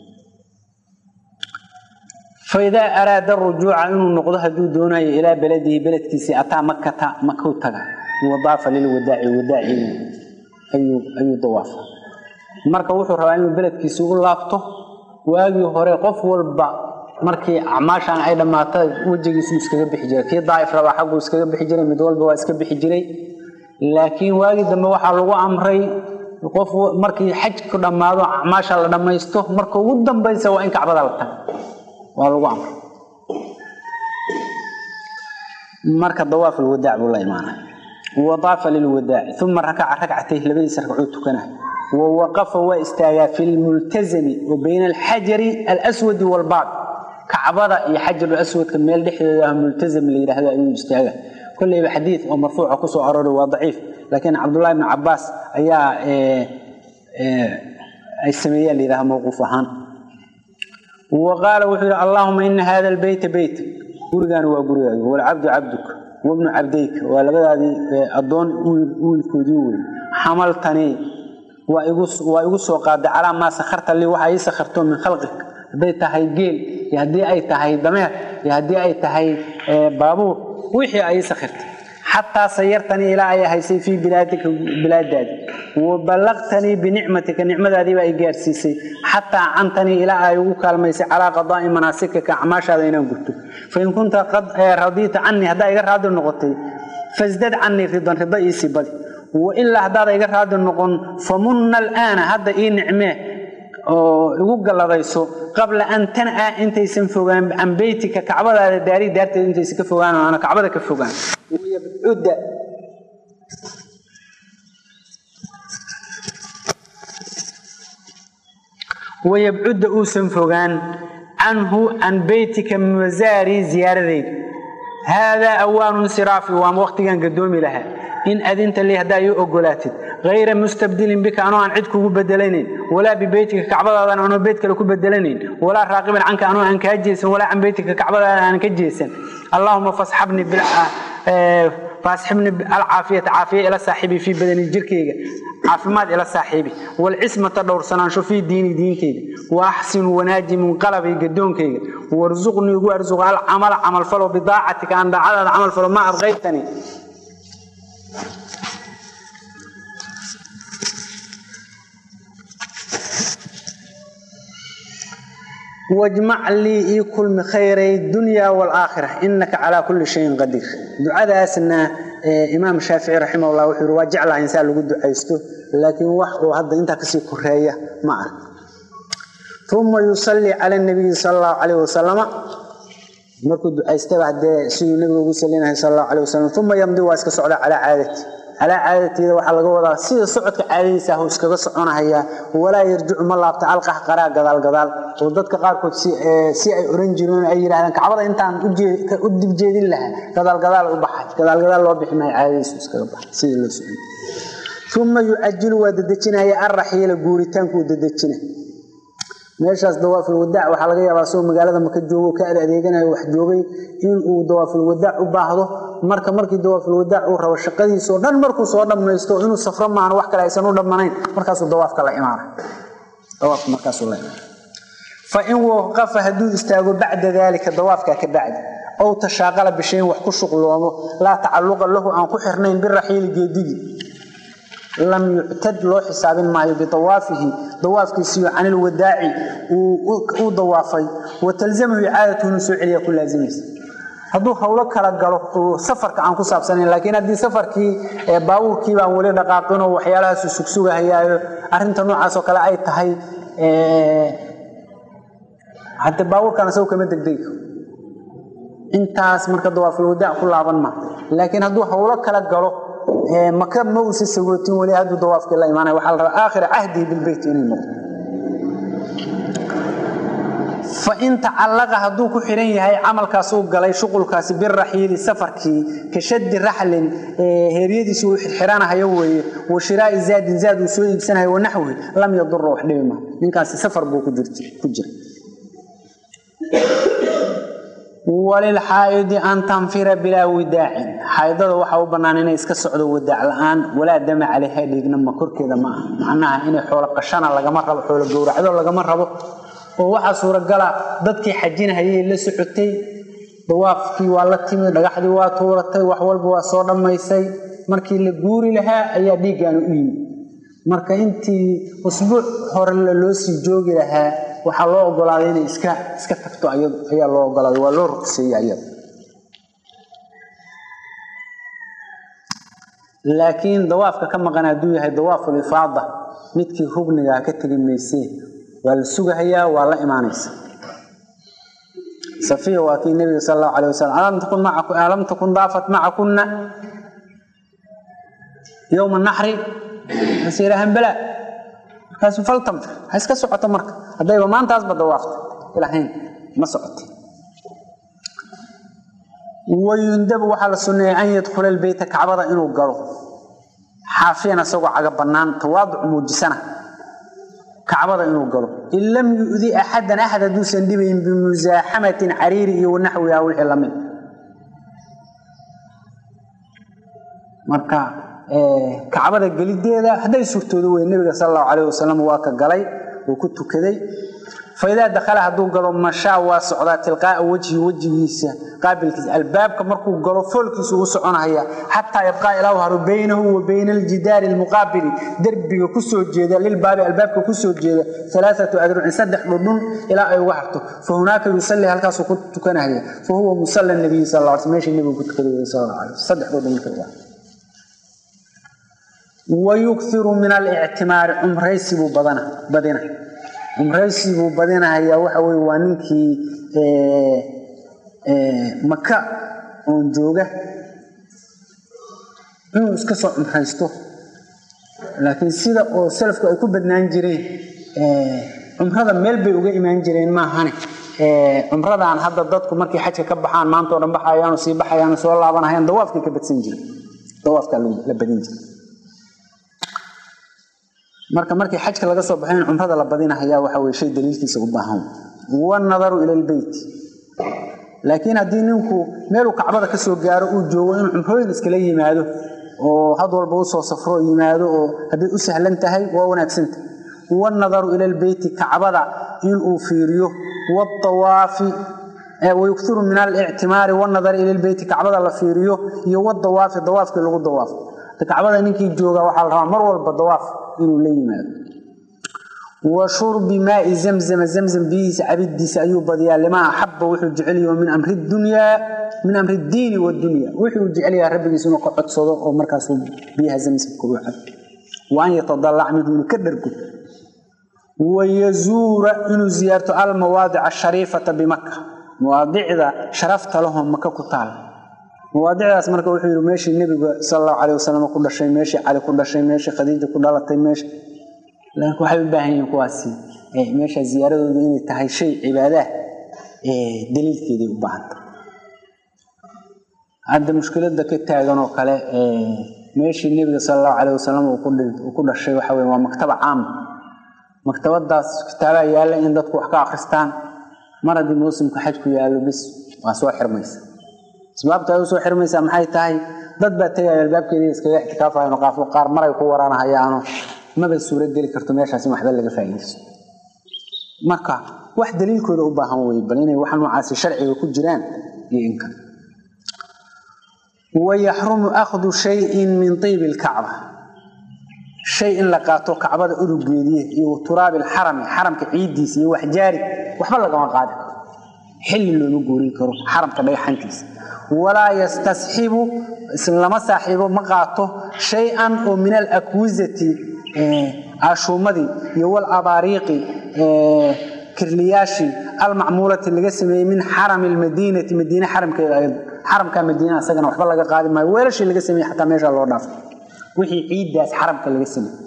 faidaa araada rujuuca inuu noqdo hadduu doonayo ilaa beladihi beledkiisii ataa makata maka u taga wadaafa lilwadaaci wadaaci ayuu ayuu dawaafa marka wuxuu rabaa inuu beledkiisi u laabto waagii hore qof walba markii acmaashan ay dhammaato wejigiisu iskaga bixi jiray kii daa'if rabaa xagguu iskaga bixi jiray mid walba waa iska bixi jiray laakiin waagii dambe waxaa lagu amray qof markii xajku dhammaado acmaasha la dhammaysto marka ugu dambaysa waa in kacbada la tago waa lagu amray marka dawaaf alwadaac buu la imaanay wadaafa lilwadaaci uma rakaca rakcatay labadiisa ragcuu tukanay ووقف واستاغا في الملتزم وبين الحجر الأسود والباب كعبدا يا حجر الأسود كميل دحدها ملتزم اللي يراهدا ايو استاغا كل حديث ومرفوع كسو ارور وضعيف لكن عبد الله بن عباس ايا اي سميه اللي يراها موقوف اهان وقال وحي اللهم ان هذا البيت بيت غرغان وا غرغان والعبد عبدك وابن عبديك ولبدادي ادون ويلكودي وي حملتني waa igu soo qaaday calaa maa sakharta li waxa ii sakharto min khalqik hadday tahay geel iyo haddii ay tahay dameer iyo haddii ay tahay baabuur wixii ay ii sakhirtay xataa sayartanii ilaa ay haysay fii bilaadika bilaadaadi waballaqtanii binicmatika nicmadaadiiba ay gaarsiisay xataa cantanii ilaa ay ugu kaalmaysay calaa qadaa'i manaasikaka acmaashaada inaan gurto fain kunta qad radiita canii haddaa iga raadi noqotay fasdad canii ridan rida iisii badi وإلا هذا إيجار هذا النقون فمن الآن هذا إيه نعمة يقول الله قبل أن تنأى أنت يسنفوغان عن بيتك كعبة هذا داري دارت أنت يسكفوغان وأنا كعبة كفوغان ويبعد ويبعد أوسن فوغان عنه عن بيتك مزاري زيارة هذا أوان انصرافي وام وقت كان قدومي لها إن أذنت لي هدا يؤجلاتد غير مستبدل بك أنا عن عدك بدلنين ولا ببيتك كعبة أنا أنا بيتك لك بدلنين ولا راقبا عنك أنا عنك أجيس ولا عن بيتك كعبة أنا عنك أجيسا اللهم فاصحبني بال فاصحبني العافية عافية إلى صاحبي في بدن الجركية عافمات إلى صاحبي والعصمة دور سنان شو في ديني دين كيد وأحسن وناجي من قلبي قدون كيد وارزقني وارزق العمل عمل فلو بضاعتك عند عدد عمل فلو ما أبغيتني واجمع لي كل خيري الدنيا والآخرة إنك على كل شيء قدير دعاء أسنا إمام الشافعي رحمه الله وحير واجع الله إنسان لقد دعيسته لكن وحده هذا أنت كسي كرهية معه ثم يصلي على النبي صلى الله عليه وسلم markuu ducaystay baa hadee siduu nabigu ugu salinahay sallallahu alayhi wasallam thumma yamdi waa iska socda ala caadati calaa caadateeda waxaa laga wadaa sida socodka caadadiisa ah iskaga soconahayaa walaa yarjicu ma laabta alqax qaraa gadaal gadaal oo dadka qaarkood si ay oran jireen ay yidhahdeen kacbada intaan u dibjeedin lahaa gadaal gadaal u baxay gadaal gadaal loo bixi maayo caadadiisu iskaga baxay sidii loo socon uma yucajilu waa dedejinaya alraxiila guuritaanku uu dedejina meeshaas dawaaful wadaac waxaa laga yaabaa soo magaalada maka joogo ka ad adeeganayo wax joogay inuu dawaaful wadaac u baahdo marka markii dawaaful wadaac uu rabo shaqadiisao dhan markuu soo dhammaysto inuu safro maahan wax kale aysan u dhammanayn markaasuu dawaafka la imaana dawaafka markaasuu la imaana fa in waqafa hadduu istaago bacda daalika dawaafkaa ka bacdi ow tashaaqala bishayn wax ku shuqloomo laa tacalluqa lahu aan ku xirnayn biraxiili geedigii lam yuctad loo xisaabin maayo biawaafihi dawaafkiisiyo can ilwadaaci uu dawaafay wa talzamahu icaadatu inuu soo celiya ku laazimaysa hadduu howlo kala galo oo safarka aan ku saabsanayn laakiin haddii safarkii baabuurkii baan weli dhaqaaqinoo waxyaalahaasu sugsugahayaayo arrinta noocaasoo kale ay tahay hadde baabuurkaan isagu kama degdegi intaas marka dawaaful wadaac ku laaban maa laakiin hadduu howlo kala galo maka ma uusa sagootin weli hadduu dawaafkii la imaanaya waxaa la rabaa aakhira cahdihi bilbeyt inay noqdo fa in tacallaqa hadduu ku xihan yahay camalkaas uu galay shuqulkaasi biraxiili safarkii ka shaddi raxlin heeryadiisu uu xirxiranahayo weeye wa shiraa'i zaadin zaad uu soo iibsanayo wanaxwi lam yadura wax dhibi maa ninkaasi safar buu ku jira walilxaa'idi an tanfira bilaa widaacin xaaidada waxaa u bannaan inay iska socdo wadaac la-aan walaa dama calayha dhiigna ma korkeeda ma aha macnaha inay xoolo qashana lagama rabo xoolo gowracdo lagama rabo oo waxaa suuragala dadkii xajinahayay la socotay dawaafkii waa la timi dhagaxdii waa tuuratay wax walba waa soo dhammaysay markii la guuri lahaa ayaa dhiiggaanu u yimi marka intii usbuuc hore loo sii joogi lahaa waxaa loo ogolaaday inay iska iska tagto ayadu ayaa loo ogolaaday waa loo ruqseeyey ayada laakiin dawaafka ka maqan hadduu yahay dawaaful ifaada midkii rugnigaa ka tegi maysee waa la sugahayaa waa la imaanaysa safiya waa kii nebiga sal allahu alayh wasalam alam takun macaku alam takun daafat macakuna yowma naxri mase yidhahan balaa markaasu faltamtir ha iska socoto marka haddayba maantaasba dawaafta ilahayn ma socotay wayundabu waxaa la sunneeyay an yadkhula albeyta kacbada inuu galo xaafiyan isagoo caga bannaan tawaaduc muujisana kacbada inuu galo in lam yu'di axadan axad hadduusan dhibayn bimusaaxamatin cariiri iyo wanaxwiha wixii lamid marka kacbada gelideeda hadday surtoodo wey nebiga sal allahu calayh wasalam waa ka galay uu ku tukaday faidaa dakhala hadduu galo mashaa waa socdaa tilqaa'a wejhi wejigiisa qaabilkiisa albaabka markuu galo foolkiisu u soconaya xataa yabqaa ilaa haro baynahu wa bayna aljidaari almuqaabili derbiga kusoo jeeda lilbaabi albaabka kusoo jeeda alaaatu adrucin saddex dhudhun ilaa ay uga harto fa hunaaka yusalli halkaasuu ku tukanahaya fa huwa musalla nabiyi sal l sl meeshii nebigu ku tukaday sal alla alay saddex dhudhun marka uga harto wayukiru min alictimaari cumraysibuu badina cumraysibuu badinahayaa waxa weye waa ninkii maka oon jooga inuu iska soo cumraysto laakiin sida oo salafku ay ku badnaan jireen cumrada meel bay uga imaan jireen maahane cumradaan hadda dadku markay xajka ka baxaan maantao dhan baxayaanu sii baxayaanu soo laabanahayaan dawaafkay ka badsan jire dawaafkaa la badin jira marka markii xajka laga soo baxay in cumrada la badinahayaa waxa weye shay daliilkiisa u baahan wanadaru ila lbeyt laakiin haddii ninku meeluu kacbada ka soo gaaro uu joogo inuu cumrooyin iskala yimaado oo had walba usoo safro yimaado oo hadday u sahlan tahay waa wanaagsanta wanadaru ila lbeyti kacbada inuu fiiriyo waawaafi wayuktiru min alictimaari wanadari ila lbeyti kacbada la fiiriyo iyo wadawaafi dawaafkii lagu dawaafo kacbada ninkii jooga waxaa la rabaa mar walba dawaaf inuu la yimaado wa shurbi maai zamzama zamzam biyihiisa cabidiisa ayuu badiyaa limaa axaba wuxuu jecelyaho min amri dunyaa min amri diini wadunya wuxuu jecelyaha rabbigiisa inuu ka codsado oo markaasuu biyaha zamzamka u cabo wa an yatadalac minhu inuu ka dhargo wayazuura inuu ziyaarto almawaadica ashariifata bimaka mawaadicda sharafta lahoo maka ku taal mawaadicdaas marka wuxuu yidhi meeshii nebiga sala allahu calayh wasalam ku dhashay meeshii cali ku dhashay meeshii khadiija ku dhalatay meesha laakiin waxay u baahan yihiin kuwaasi meesha ziyaaradoodu inay tahay shay cibaadaah daliilkeeday u baahanta hadda mushkilada ka taagan oo kale meeshii nebiga sala allahu calayh wasalam uu ku dhashay waxa weye waa maktaba caama maktabadaas kitaabaa yaalla in dadku wax ka akristaan mar haddii mawsimka xajku yaallo bis waa soo xirmaysa asbaabta ay u soo xirmaysaa maxay tahay dad baa tegaya albaabkeedii iskaga ixtikaafahayan qaafo qaar maray ku waraanahayaano maba suuro geli karto meeshaas in waxba laga faa'iidaysto marka wax daliilkooda u baahan weye bal inay wax noocaasi sharciga ku jiraan iyo inka wayaxrumu akhdu shayin min tiibi lkacba shay in la qaato kacbada urugeediye iyo turaabi lxarami xaramka ciiddiisa iyo waxjaari waxba lagama qaadi karo xilli looma guurin karo xaramka dhagaxantiisa walaa yastasxibu lama saaxiibo ma qaato shay-an oo min alakwisati ashuumadii iyo walabaariiqi kirliyaashii almacmuulati laga sameeyey min xarami lmadiinati madiine xaramkeeda xaramka madiina isagana waxba laga qaadi maayo weelashii laga sameeyey xataa meesha loo dhaafay wixii ciiddaas xaramka laga sameeyey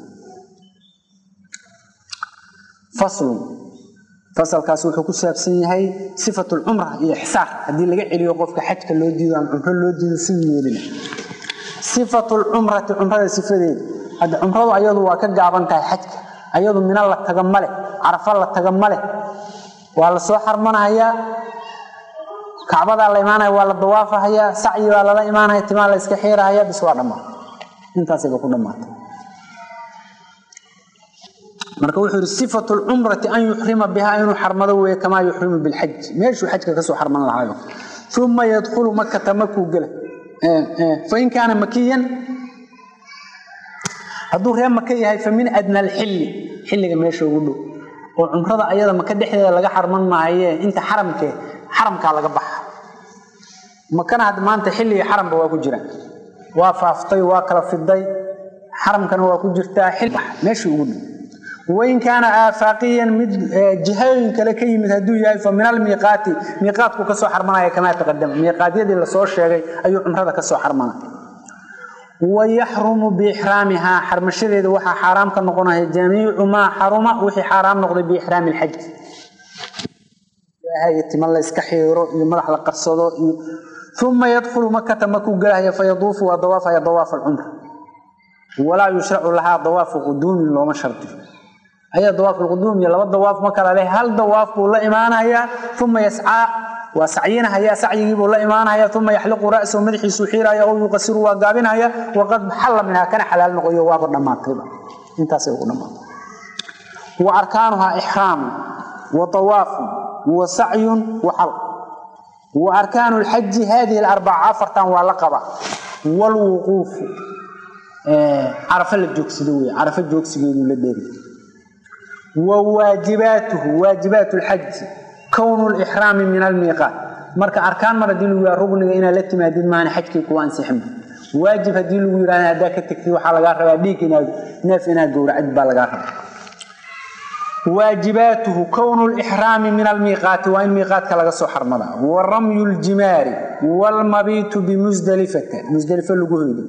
faslun fasalkaas wuxuu ku saabsan yahay sifat lcumra iyo ixsaar haddii laga celiyo qofka xajka loo diido ama cumro loo diido siduu yeelina sifatu lcumrati cumrada sifadeeda hadda cumradu ayadu waa ka gaaban tahay xajka ayadu mina la taga male carafa la taga male waa la soo xarmanahayaa kacbadaa la imaanaya waa la dawaafahayaa sacyi baa lala imaanaya timaa la iska xiirahaya bis waa dhammaa intaasayba ku dhammaatay marka wuxuu yidhi sifatu lcumrati an yuxrima bihaa inuu xarmado weeye kamaa yuxrimu bilxaj meeshuu xajka kasoo xarman lahayo uma yadkhulu makata makuu gela fain kaana makiyan hadduu reer maka yahay fa min adna alxilli xilliga meesha ugu dhow oo cumrada ayada maka dhexdeeda laga xarman maaye inta xaramkee xaramkaa laga baxa makana hadda maanta xilligii xaramba waa ku jiraan waa faaftay waa kala fiday xaramkana waa ku jirtaa meeshii ugu dhow wain kaana aafaaqiyan mid jihooyin kale ka yimid hadduu yahay fa min almiiqaati miiqaatku kasoo xarmanaya kamaa taqadama miiqaatyadii lasoo sheegay ayuu cumrada kasoo xarmana wayaxrumu biixraamihaa xarmashadeeda waxaa xaaraam ka noqonaya jamiicu maa xaruma wixii xaaraam noqday biixraami lxaj tima la iska xiiro iyo madax la qarsado iyo uma yadkhulu makata makuu galahaya fayaduufu waa dawaafaya dawaaf alcumra walaa yushracu lahaa dawaafu quduumin looma shardiyo ayaa dawaaf alquduum iyo laba dawaaf ma kala leh hal dawaaf buu la imaanayaa uma yascaa waa sacyinahaya sacyigiibuu la imaanaya uma yaxliqu ra'sahu madaxiisuu xiiraya oo yuqasiru waa gaabinaya waqad xalla minhaa kana xalaal noqoyo waaba dhammaatayba intaasay ugu dhammaatay wa arkaanuhaa ixraamu wa dawaafun wa sacyun wa xal wa arkaanu lxaji hadihi alarbaca afartan waa la qaba waalwuquufu carafo la joogsado wey carafo joogsigeedu la dheeri wa waajibaatuhu waajibaat lxaji kownu lixraami min almiiqaat marka arkaan mar haddii lagu yaha rugniga inaad la timaadid maana xajkii kuwa ansixinba waajib haddii lagu yidhahda haddaa ka tegtid waxaa lagaa rabaa dhiig inaad neef inaad gowracid baa lagaa rabaa waajibaatuhu kownu lixraami min almiiqaati waa in miiqaatka laga soo xarmadaa wa ramyu ljimaari waalmabiitu bimusdalifata musdalifo lagu hoydo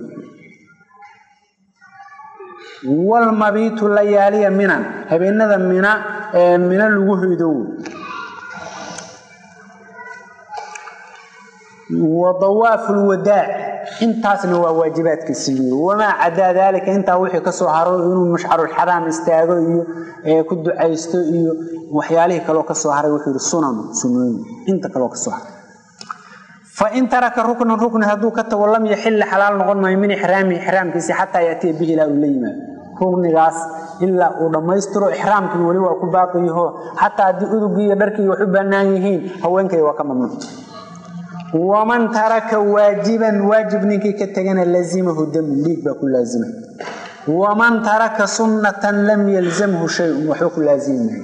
walmabiitu layaaliya minan habeenada mina ee mina lagu hoydo wa dawaafu lwadaac intaasna waa waajibaadkiisii wamaa cadaa daalika intaa wixii kasoo haro inuu mashcarulxaraam istaago iyo ku ducaysto iyo waxyaalihii kaloo kasoo haray wuxuu yihi sunan sunooyin inta kaloo kasoo haray fain taraka ruknan rukni hadduu ka tago lam yaxilla xalaal noqon maayo min ixraami ixraamkiisi xataa yaatiya bihi ilaa uu la yimaado ruknigaas ilaa uu dhammaystiro ixraamkii weli waa ku baaqiyaho xataa haddii udugii iyo dharkii wax u bannaan yihiin haweenkay waa ka mamnuuc waman taraka waajiban waajib ninkii ka tegana lazimahu damu dhiig baa ku laazimay waman taraka sunnatan lam yalzamhu shayun waxba ku laazimi maayo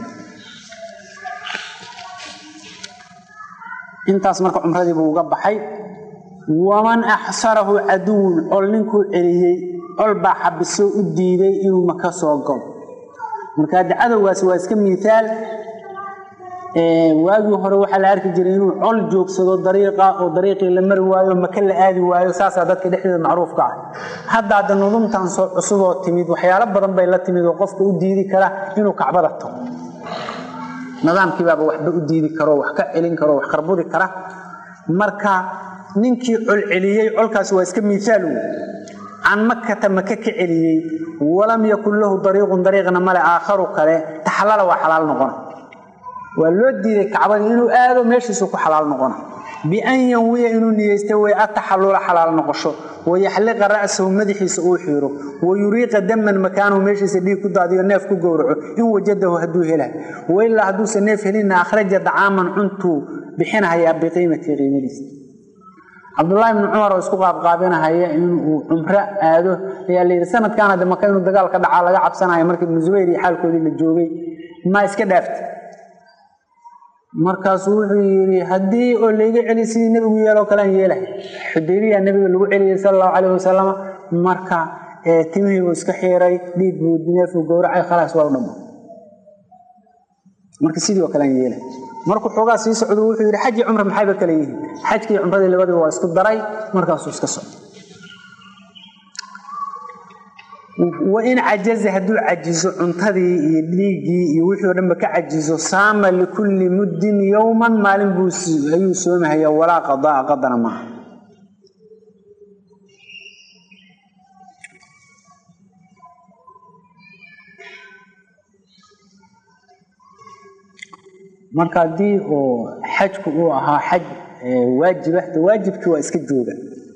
intaas marka cumradiibuu uga baxay waman axsarahu caduwun col ninkuu celiyey col baa xabisoo u diiday inuu maka soo galo marka hadda cadowgaas waa iska miiaal waagii hore waxaa la arki jiray inuu col joogsado dariiqa oo dariiqii la mari waayo maka la aadi waayo saasaa dadka dhexdeeda macruufka ah hadda hadda nudumtan soo cusuboo timid waxyaalo badan bay la timid oo qofka u diidi kara inuu kacbada tago nidaamkiibaaba waxba u diidi karo wax ka celin karo wax qarbudi kara marka ninkii col celiyey colkaasi waa iska miisaal wey can makata maka ka celiyey walam yakun lahu dariiqun dariiqna male aakharu kale taxallala waa xalaal noqona waa loo diiday kacbadii inuu aado meeshiisu ku xalaal noqona bian yanwiya inuu niyeysta way ataxallula xalaal noqosho wayaxliqa ra'sahu madaxiisa uu xiiro wayuriiqa daman makaanahu meeshiisa dhiig ku daadiyo neef ku gowraco in wajadahu hadduu hela wailaa hadduusa neef helina akhraja dacaaman cuntuu bixinahayaa biqiimatii qiimadiisa cabdullaahi ibni cumar oo isku qaabqaabinahaya inuu cumro aado ayaa layidhi sanadkan hadde maka inuu dagaal ka dhacaa laga cabsanayo markii ibnu zubayr iyo xaalkoodii la joogay maa iska dhaafta markaasuu wuxuu yidhi haddii oo layga celi sidii nebigu yeeloo kalean yeelahay xudaybiya nebiga lagu celiyey sala allahu calayh wasalam marka timihii buu iska xiiray dhiig buu neefuu gowracay khalaas waa u dhamma marka sidii oo kalean yeelahay markuu xoogaa sii socdo wuxuu yidhi xaj iyo cumra maxayba kale yihiin xajkii cumradii labadiba waa isku daray markaasuu iska socdo wain cajaza hadduu cajizo cuntadii iyo dhiiggii iyo wixii o dhanba ka cajizo saama likulli muddin yowman maalin buu ayuu soomahaya walaa qadaa qadana maaha marka haddii oo xajku uu ahaa xaj waajiba de waajibkii waa iska jooga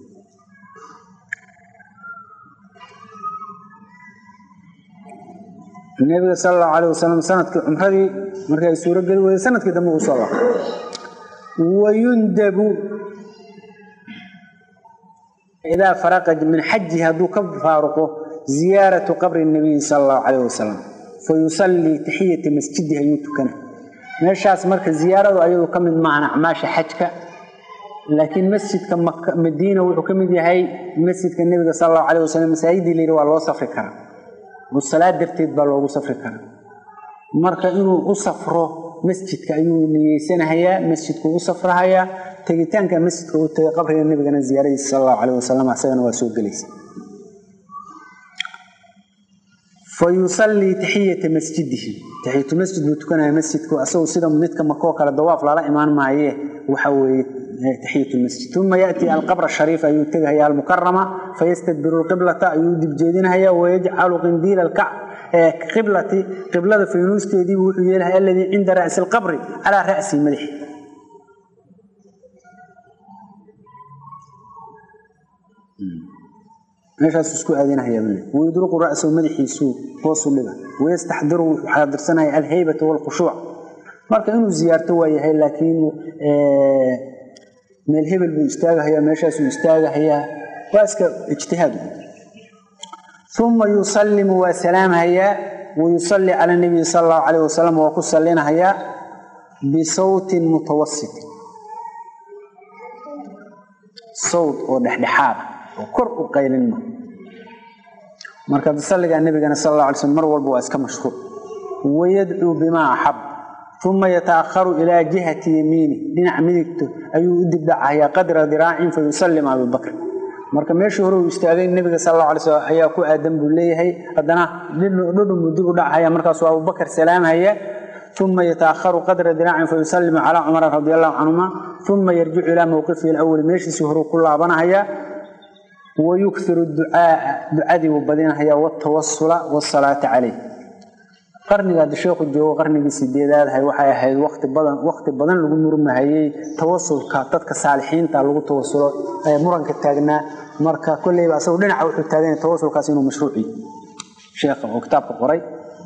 nabiga sal allahu alayh wasalam sanadkii cumradii markii ay suuro geli weyday sanadkii dambe uu soo laabtay wayundabu idaa faraqa min xajihi hadduu ka faaruqo ziyaaratu qabri nabiyi sala allahu calayh wasalam fayusallii taxiyata masjidihi ayuu tukana meeshaas marka ziyaaradu ayadu ka mid maahan acmaasha xajka laakiin masjidka madiina wuxuu ka mid yahay masjidka nebiga sal allahu calayh wasalam masaajidii layidhi waa loo safri karaa oo salaad darteed baa loogu safri karaa marka inuu u safro masjidka ayuu niyeysanahayaa masjidku u safrahayaa tegitaanka masjidka uu tegay qabriga nebigana ziyaaradiisa sal allahu calayh wasalam asagana waa soo gelaysa fayusallii taxiyata masjidihi taxiyatu masjid buu tukanaya masjidku asagu sida midka makoo kale dawaaf lala imaan maaye waxa weeye taxiyat lmasjid uma yaati alqabr shariif ayuu tegahaya almukarama fayastadbiru lqiblata ayuu dibjeedinahaya wayajcalu qindiila qiblati qiblada faynuuskeediibu wuxuu yeelahay aladii cinda ra'si lqabri calaa ra'si madaxi meeshaas isku aadinahaya wayudruqu ra'sahu madaxiisuu hoosu dhiga wayastaxdiru wuxuu xaadirsanaya alhaybata walkhushuuc marka inuu ziyaarto waa yahay laakiin meel hebel buu istaagahayaa meeshaasuu istaagahayaa waa iska ijtihaad uma yusallimu waa salaamhayaa wayusalli cala nabiyi sala allahu calayh wasalam waa ku sallinahayaa bisawtin mutawasitin sawt oo dhexdhexaada oo kor u qaylinma marka salligaa nebigana sal alla alay slm mar walba waa iska mashhuur wayadcuu bimaa axab uma yataakharu ilaa jihati yamiini dhinaca midigto ayuu u dibdhacahayaa qadra diraacin fayusallim abubakr marka meeshii hore uu istaagay nebiga sal alla alay slam ayaa ku aadan buu leeyahay haddana dhudhunbuu dib u dhacahaya markaasuu abubakar salaamhaya uma yataakharu qadra diraacin fayusallimu calaa cumara radi allahu canhuma uma yarjicu ilaa mowqifihi alawali meeshiisii horeu ku laabanahaya wayukiru ducaaa ducadii buu badinahaya watawasula wasalaata caleyh qarniga hadda sheekhu joogo qarnigii sideedaadahay waxay ahayd wati badan waqti badan lagu murmahayey tawasulka dadka saalixiinta lagu tawasulo ee muranka taagnaa marka kolleyba asagu dhinaca wuxuu taagan tawasulkaas inuu mashruuci sheekha oo kitaabka qoray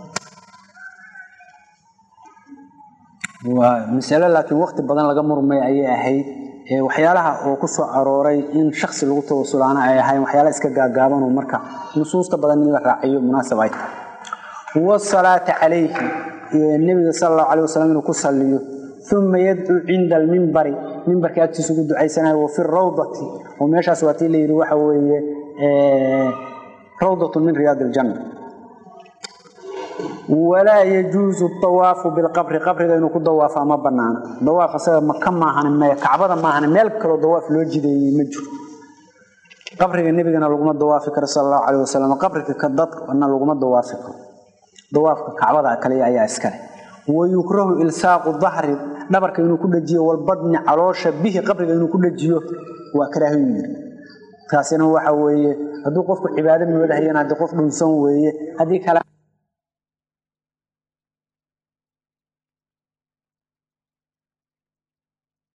waa masalo laakiin waqti badan laga murmay ayay ahayd waxyaalaha oo ku soo arooray in shaksi lagu tawasulaana ay ahayn waxyaala iska gaagaabanoo marka nusuusta badan in la raaciyo munaasab ay tahay wasalaata calayhi nebiga sala allahu calayh wasalam inuu ku salliyo uma yadcuu cinda almimbari mimbarka agtiisa ugu ducaysanayo wa fi rawdati oo meeshaas waa tii la yidhi waxa weeye rawdatun min riyaad iljanna walaa yajuusu dawaafu bilqabri qabriga inuu ku dawaafaa ma banaana dawaaf asaga maka maahan maya kacbada maahan meel kaloo dawaaf loo jideeyey ma jiro qabriga nebigana laguma dawaafi karo sala allahu calayh wasalam qabriga ka dadna laguma dawaafi karo dawaafka kacbada kaliya ayaa iskale wayukrahu ilsaaqu dahri dhabarka inuu ku dhajiyo walbadni caloosha bihi qabriga inuu ku dhajiyo waa karaahiyu yiri taasina waxa weeye hadduu qofku cibaado moodahayana haddii qof dhunsan weeye haddii kale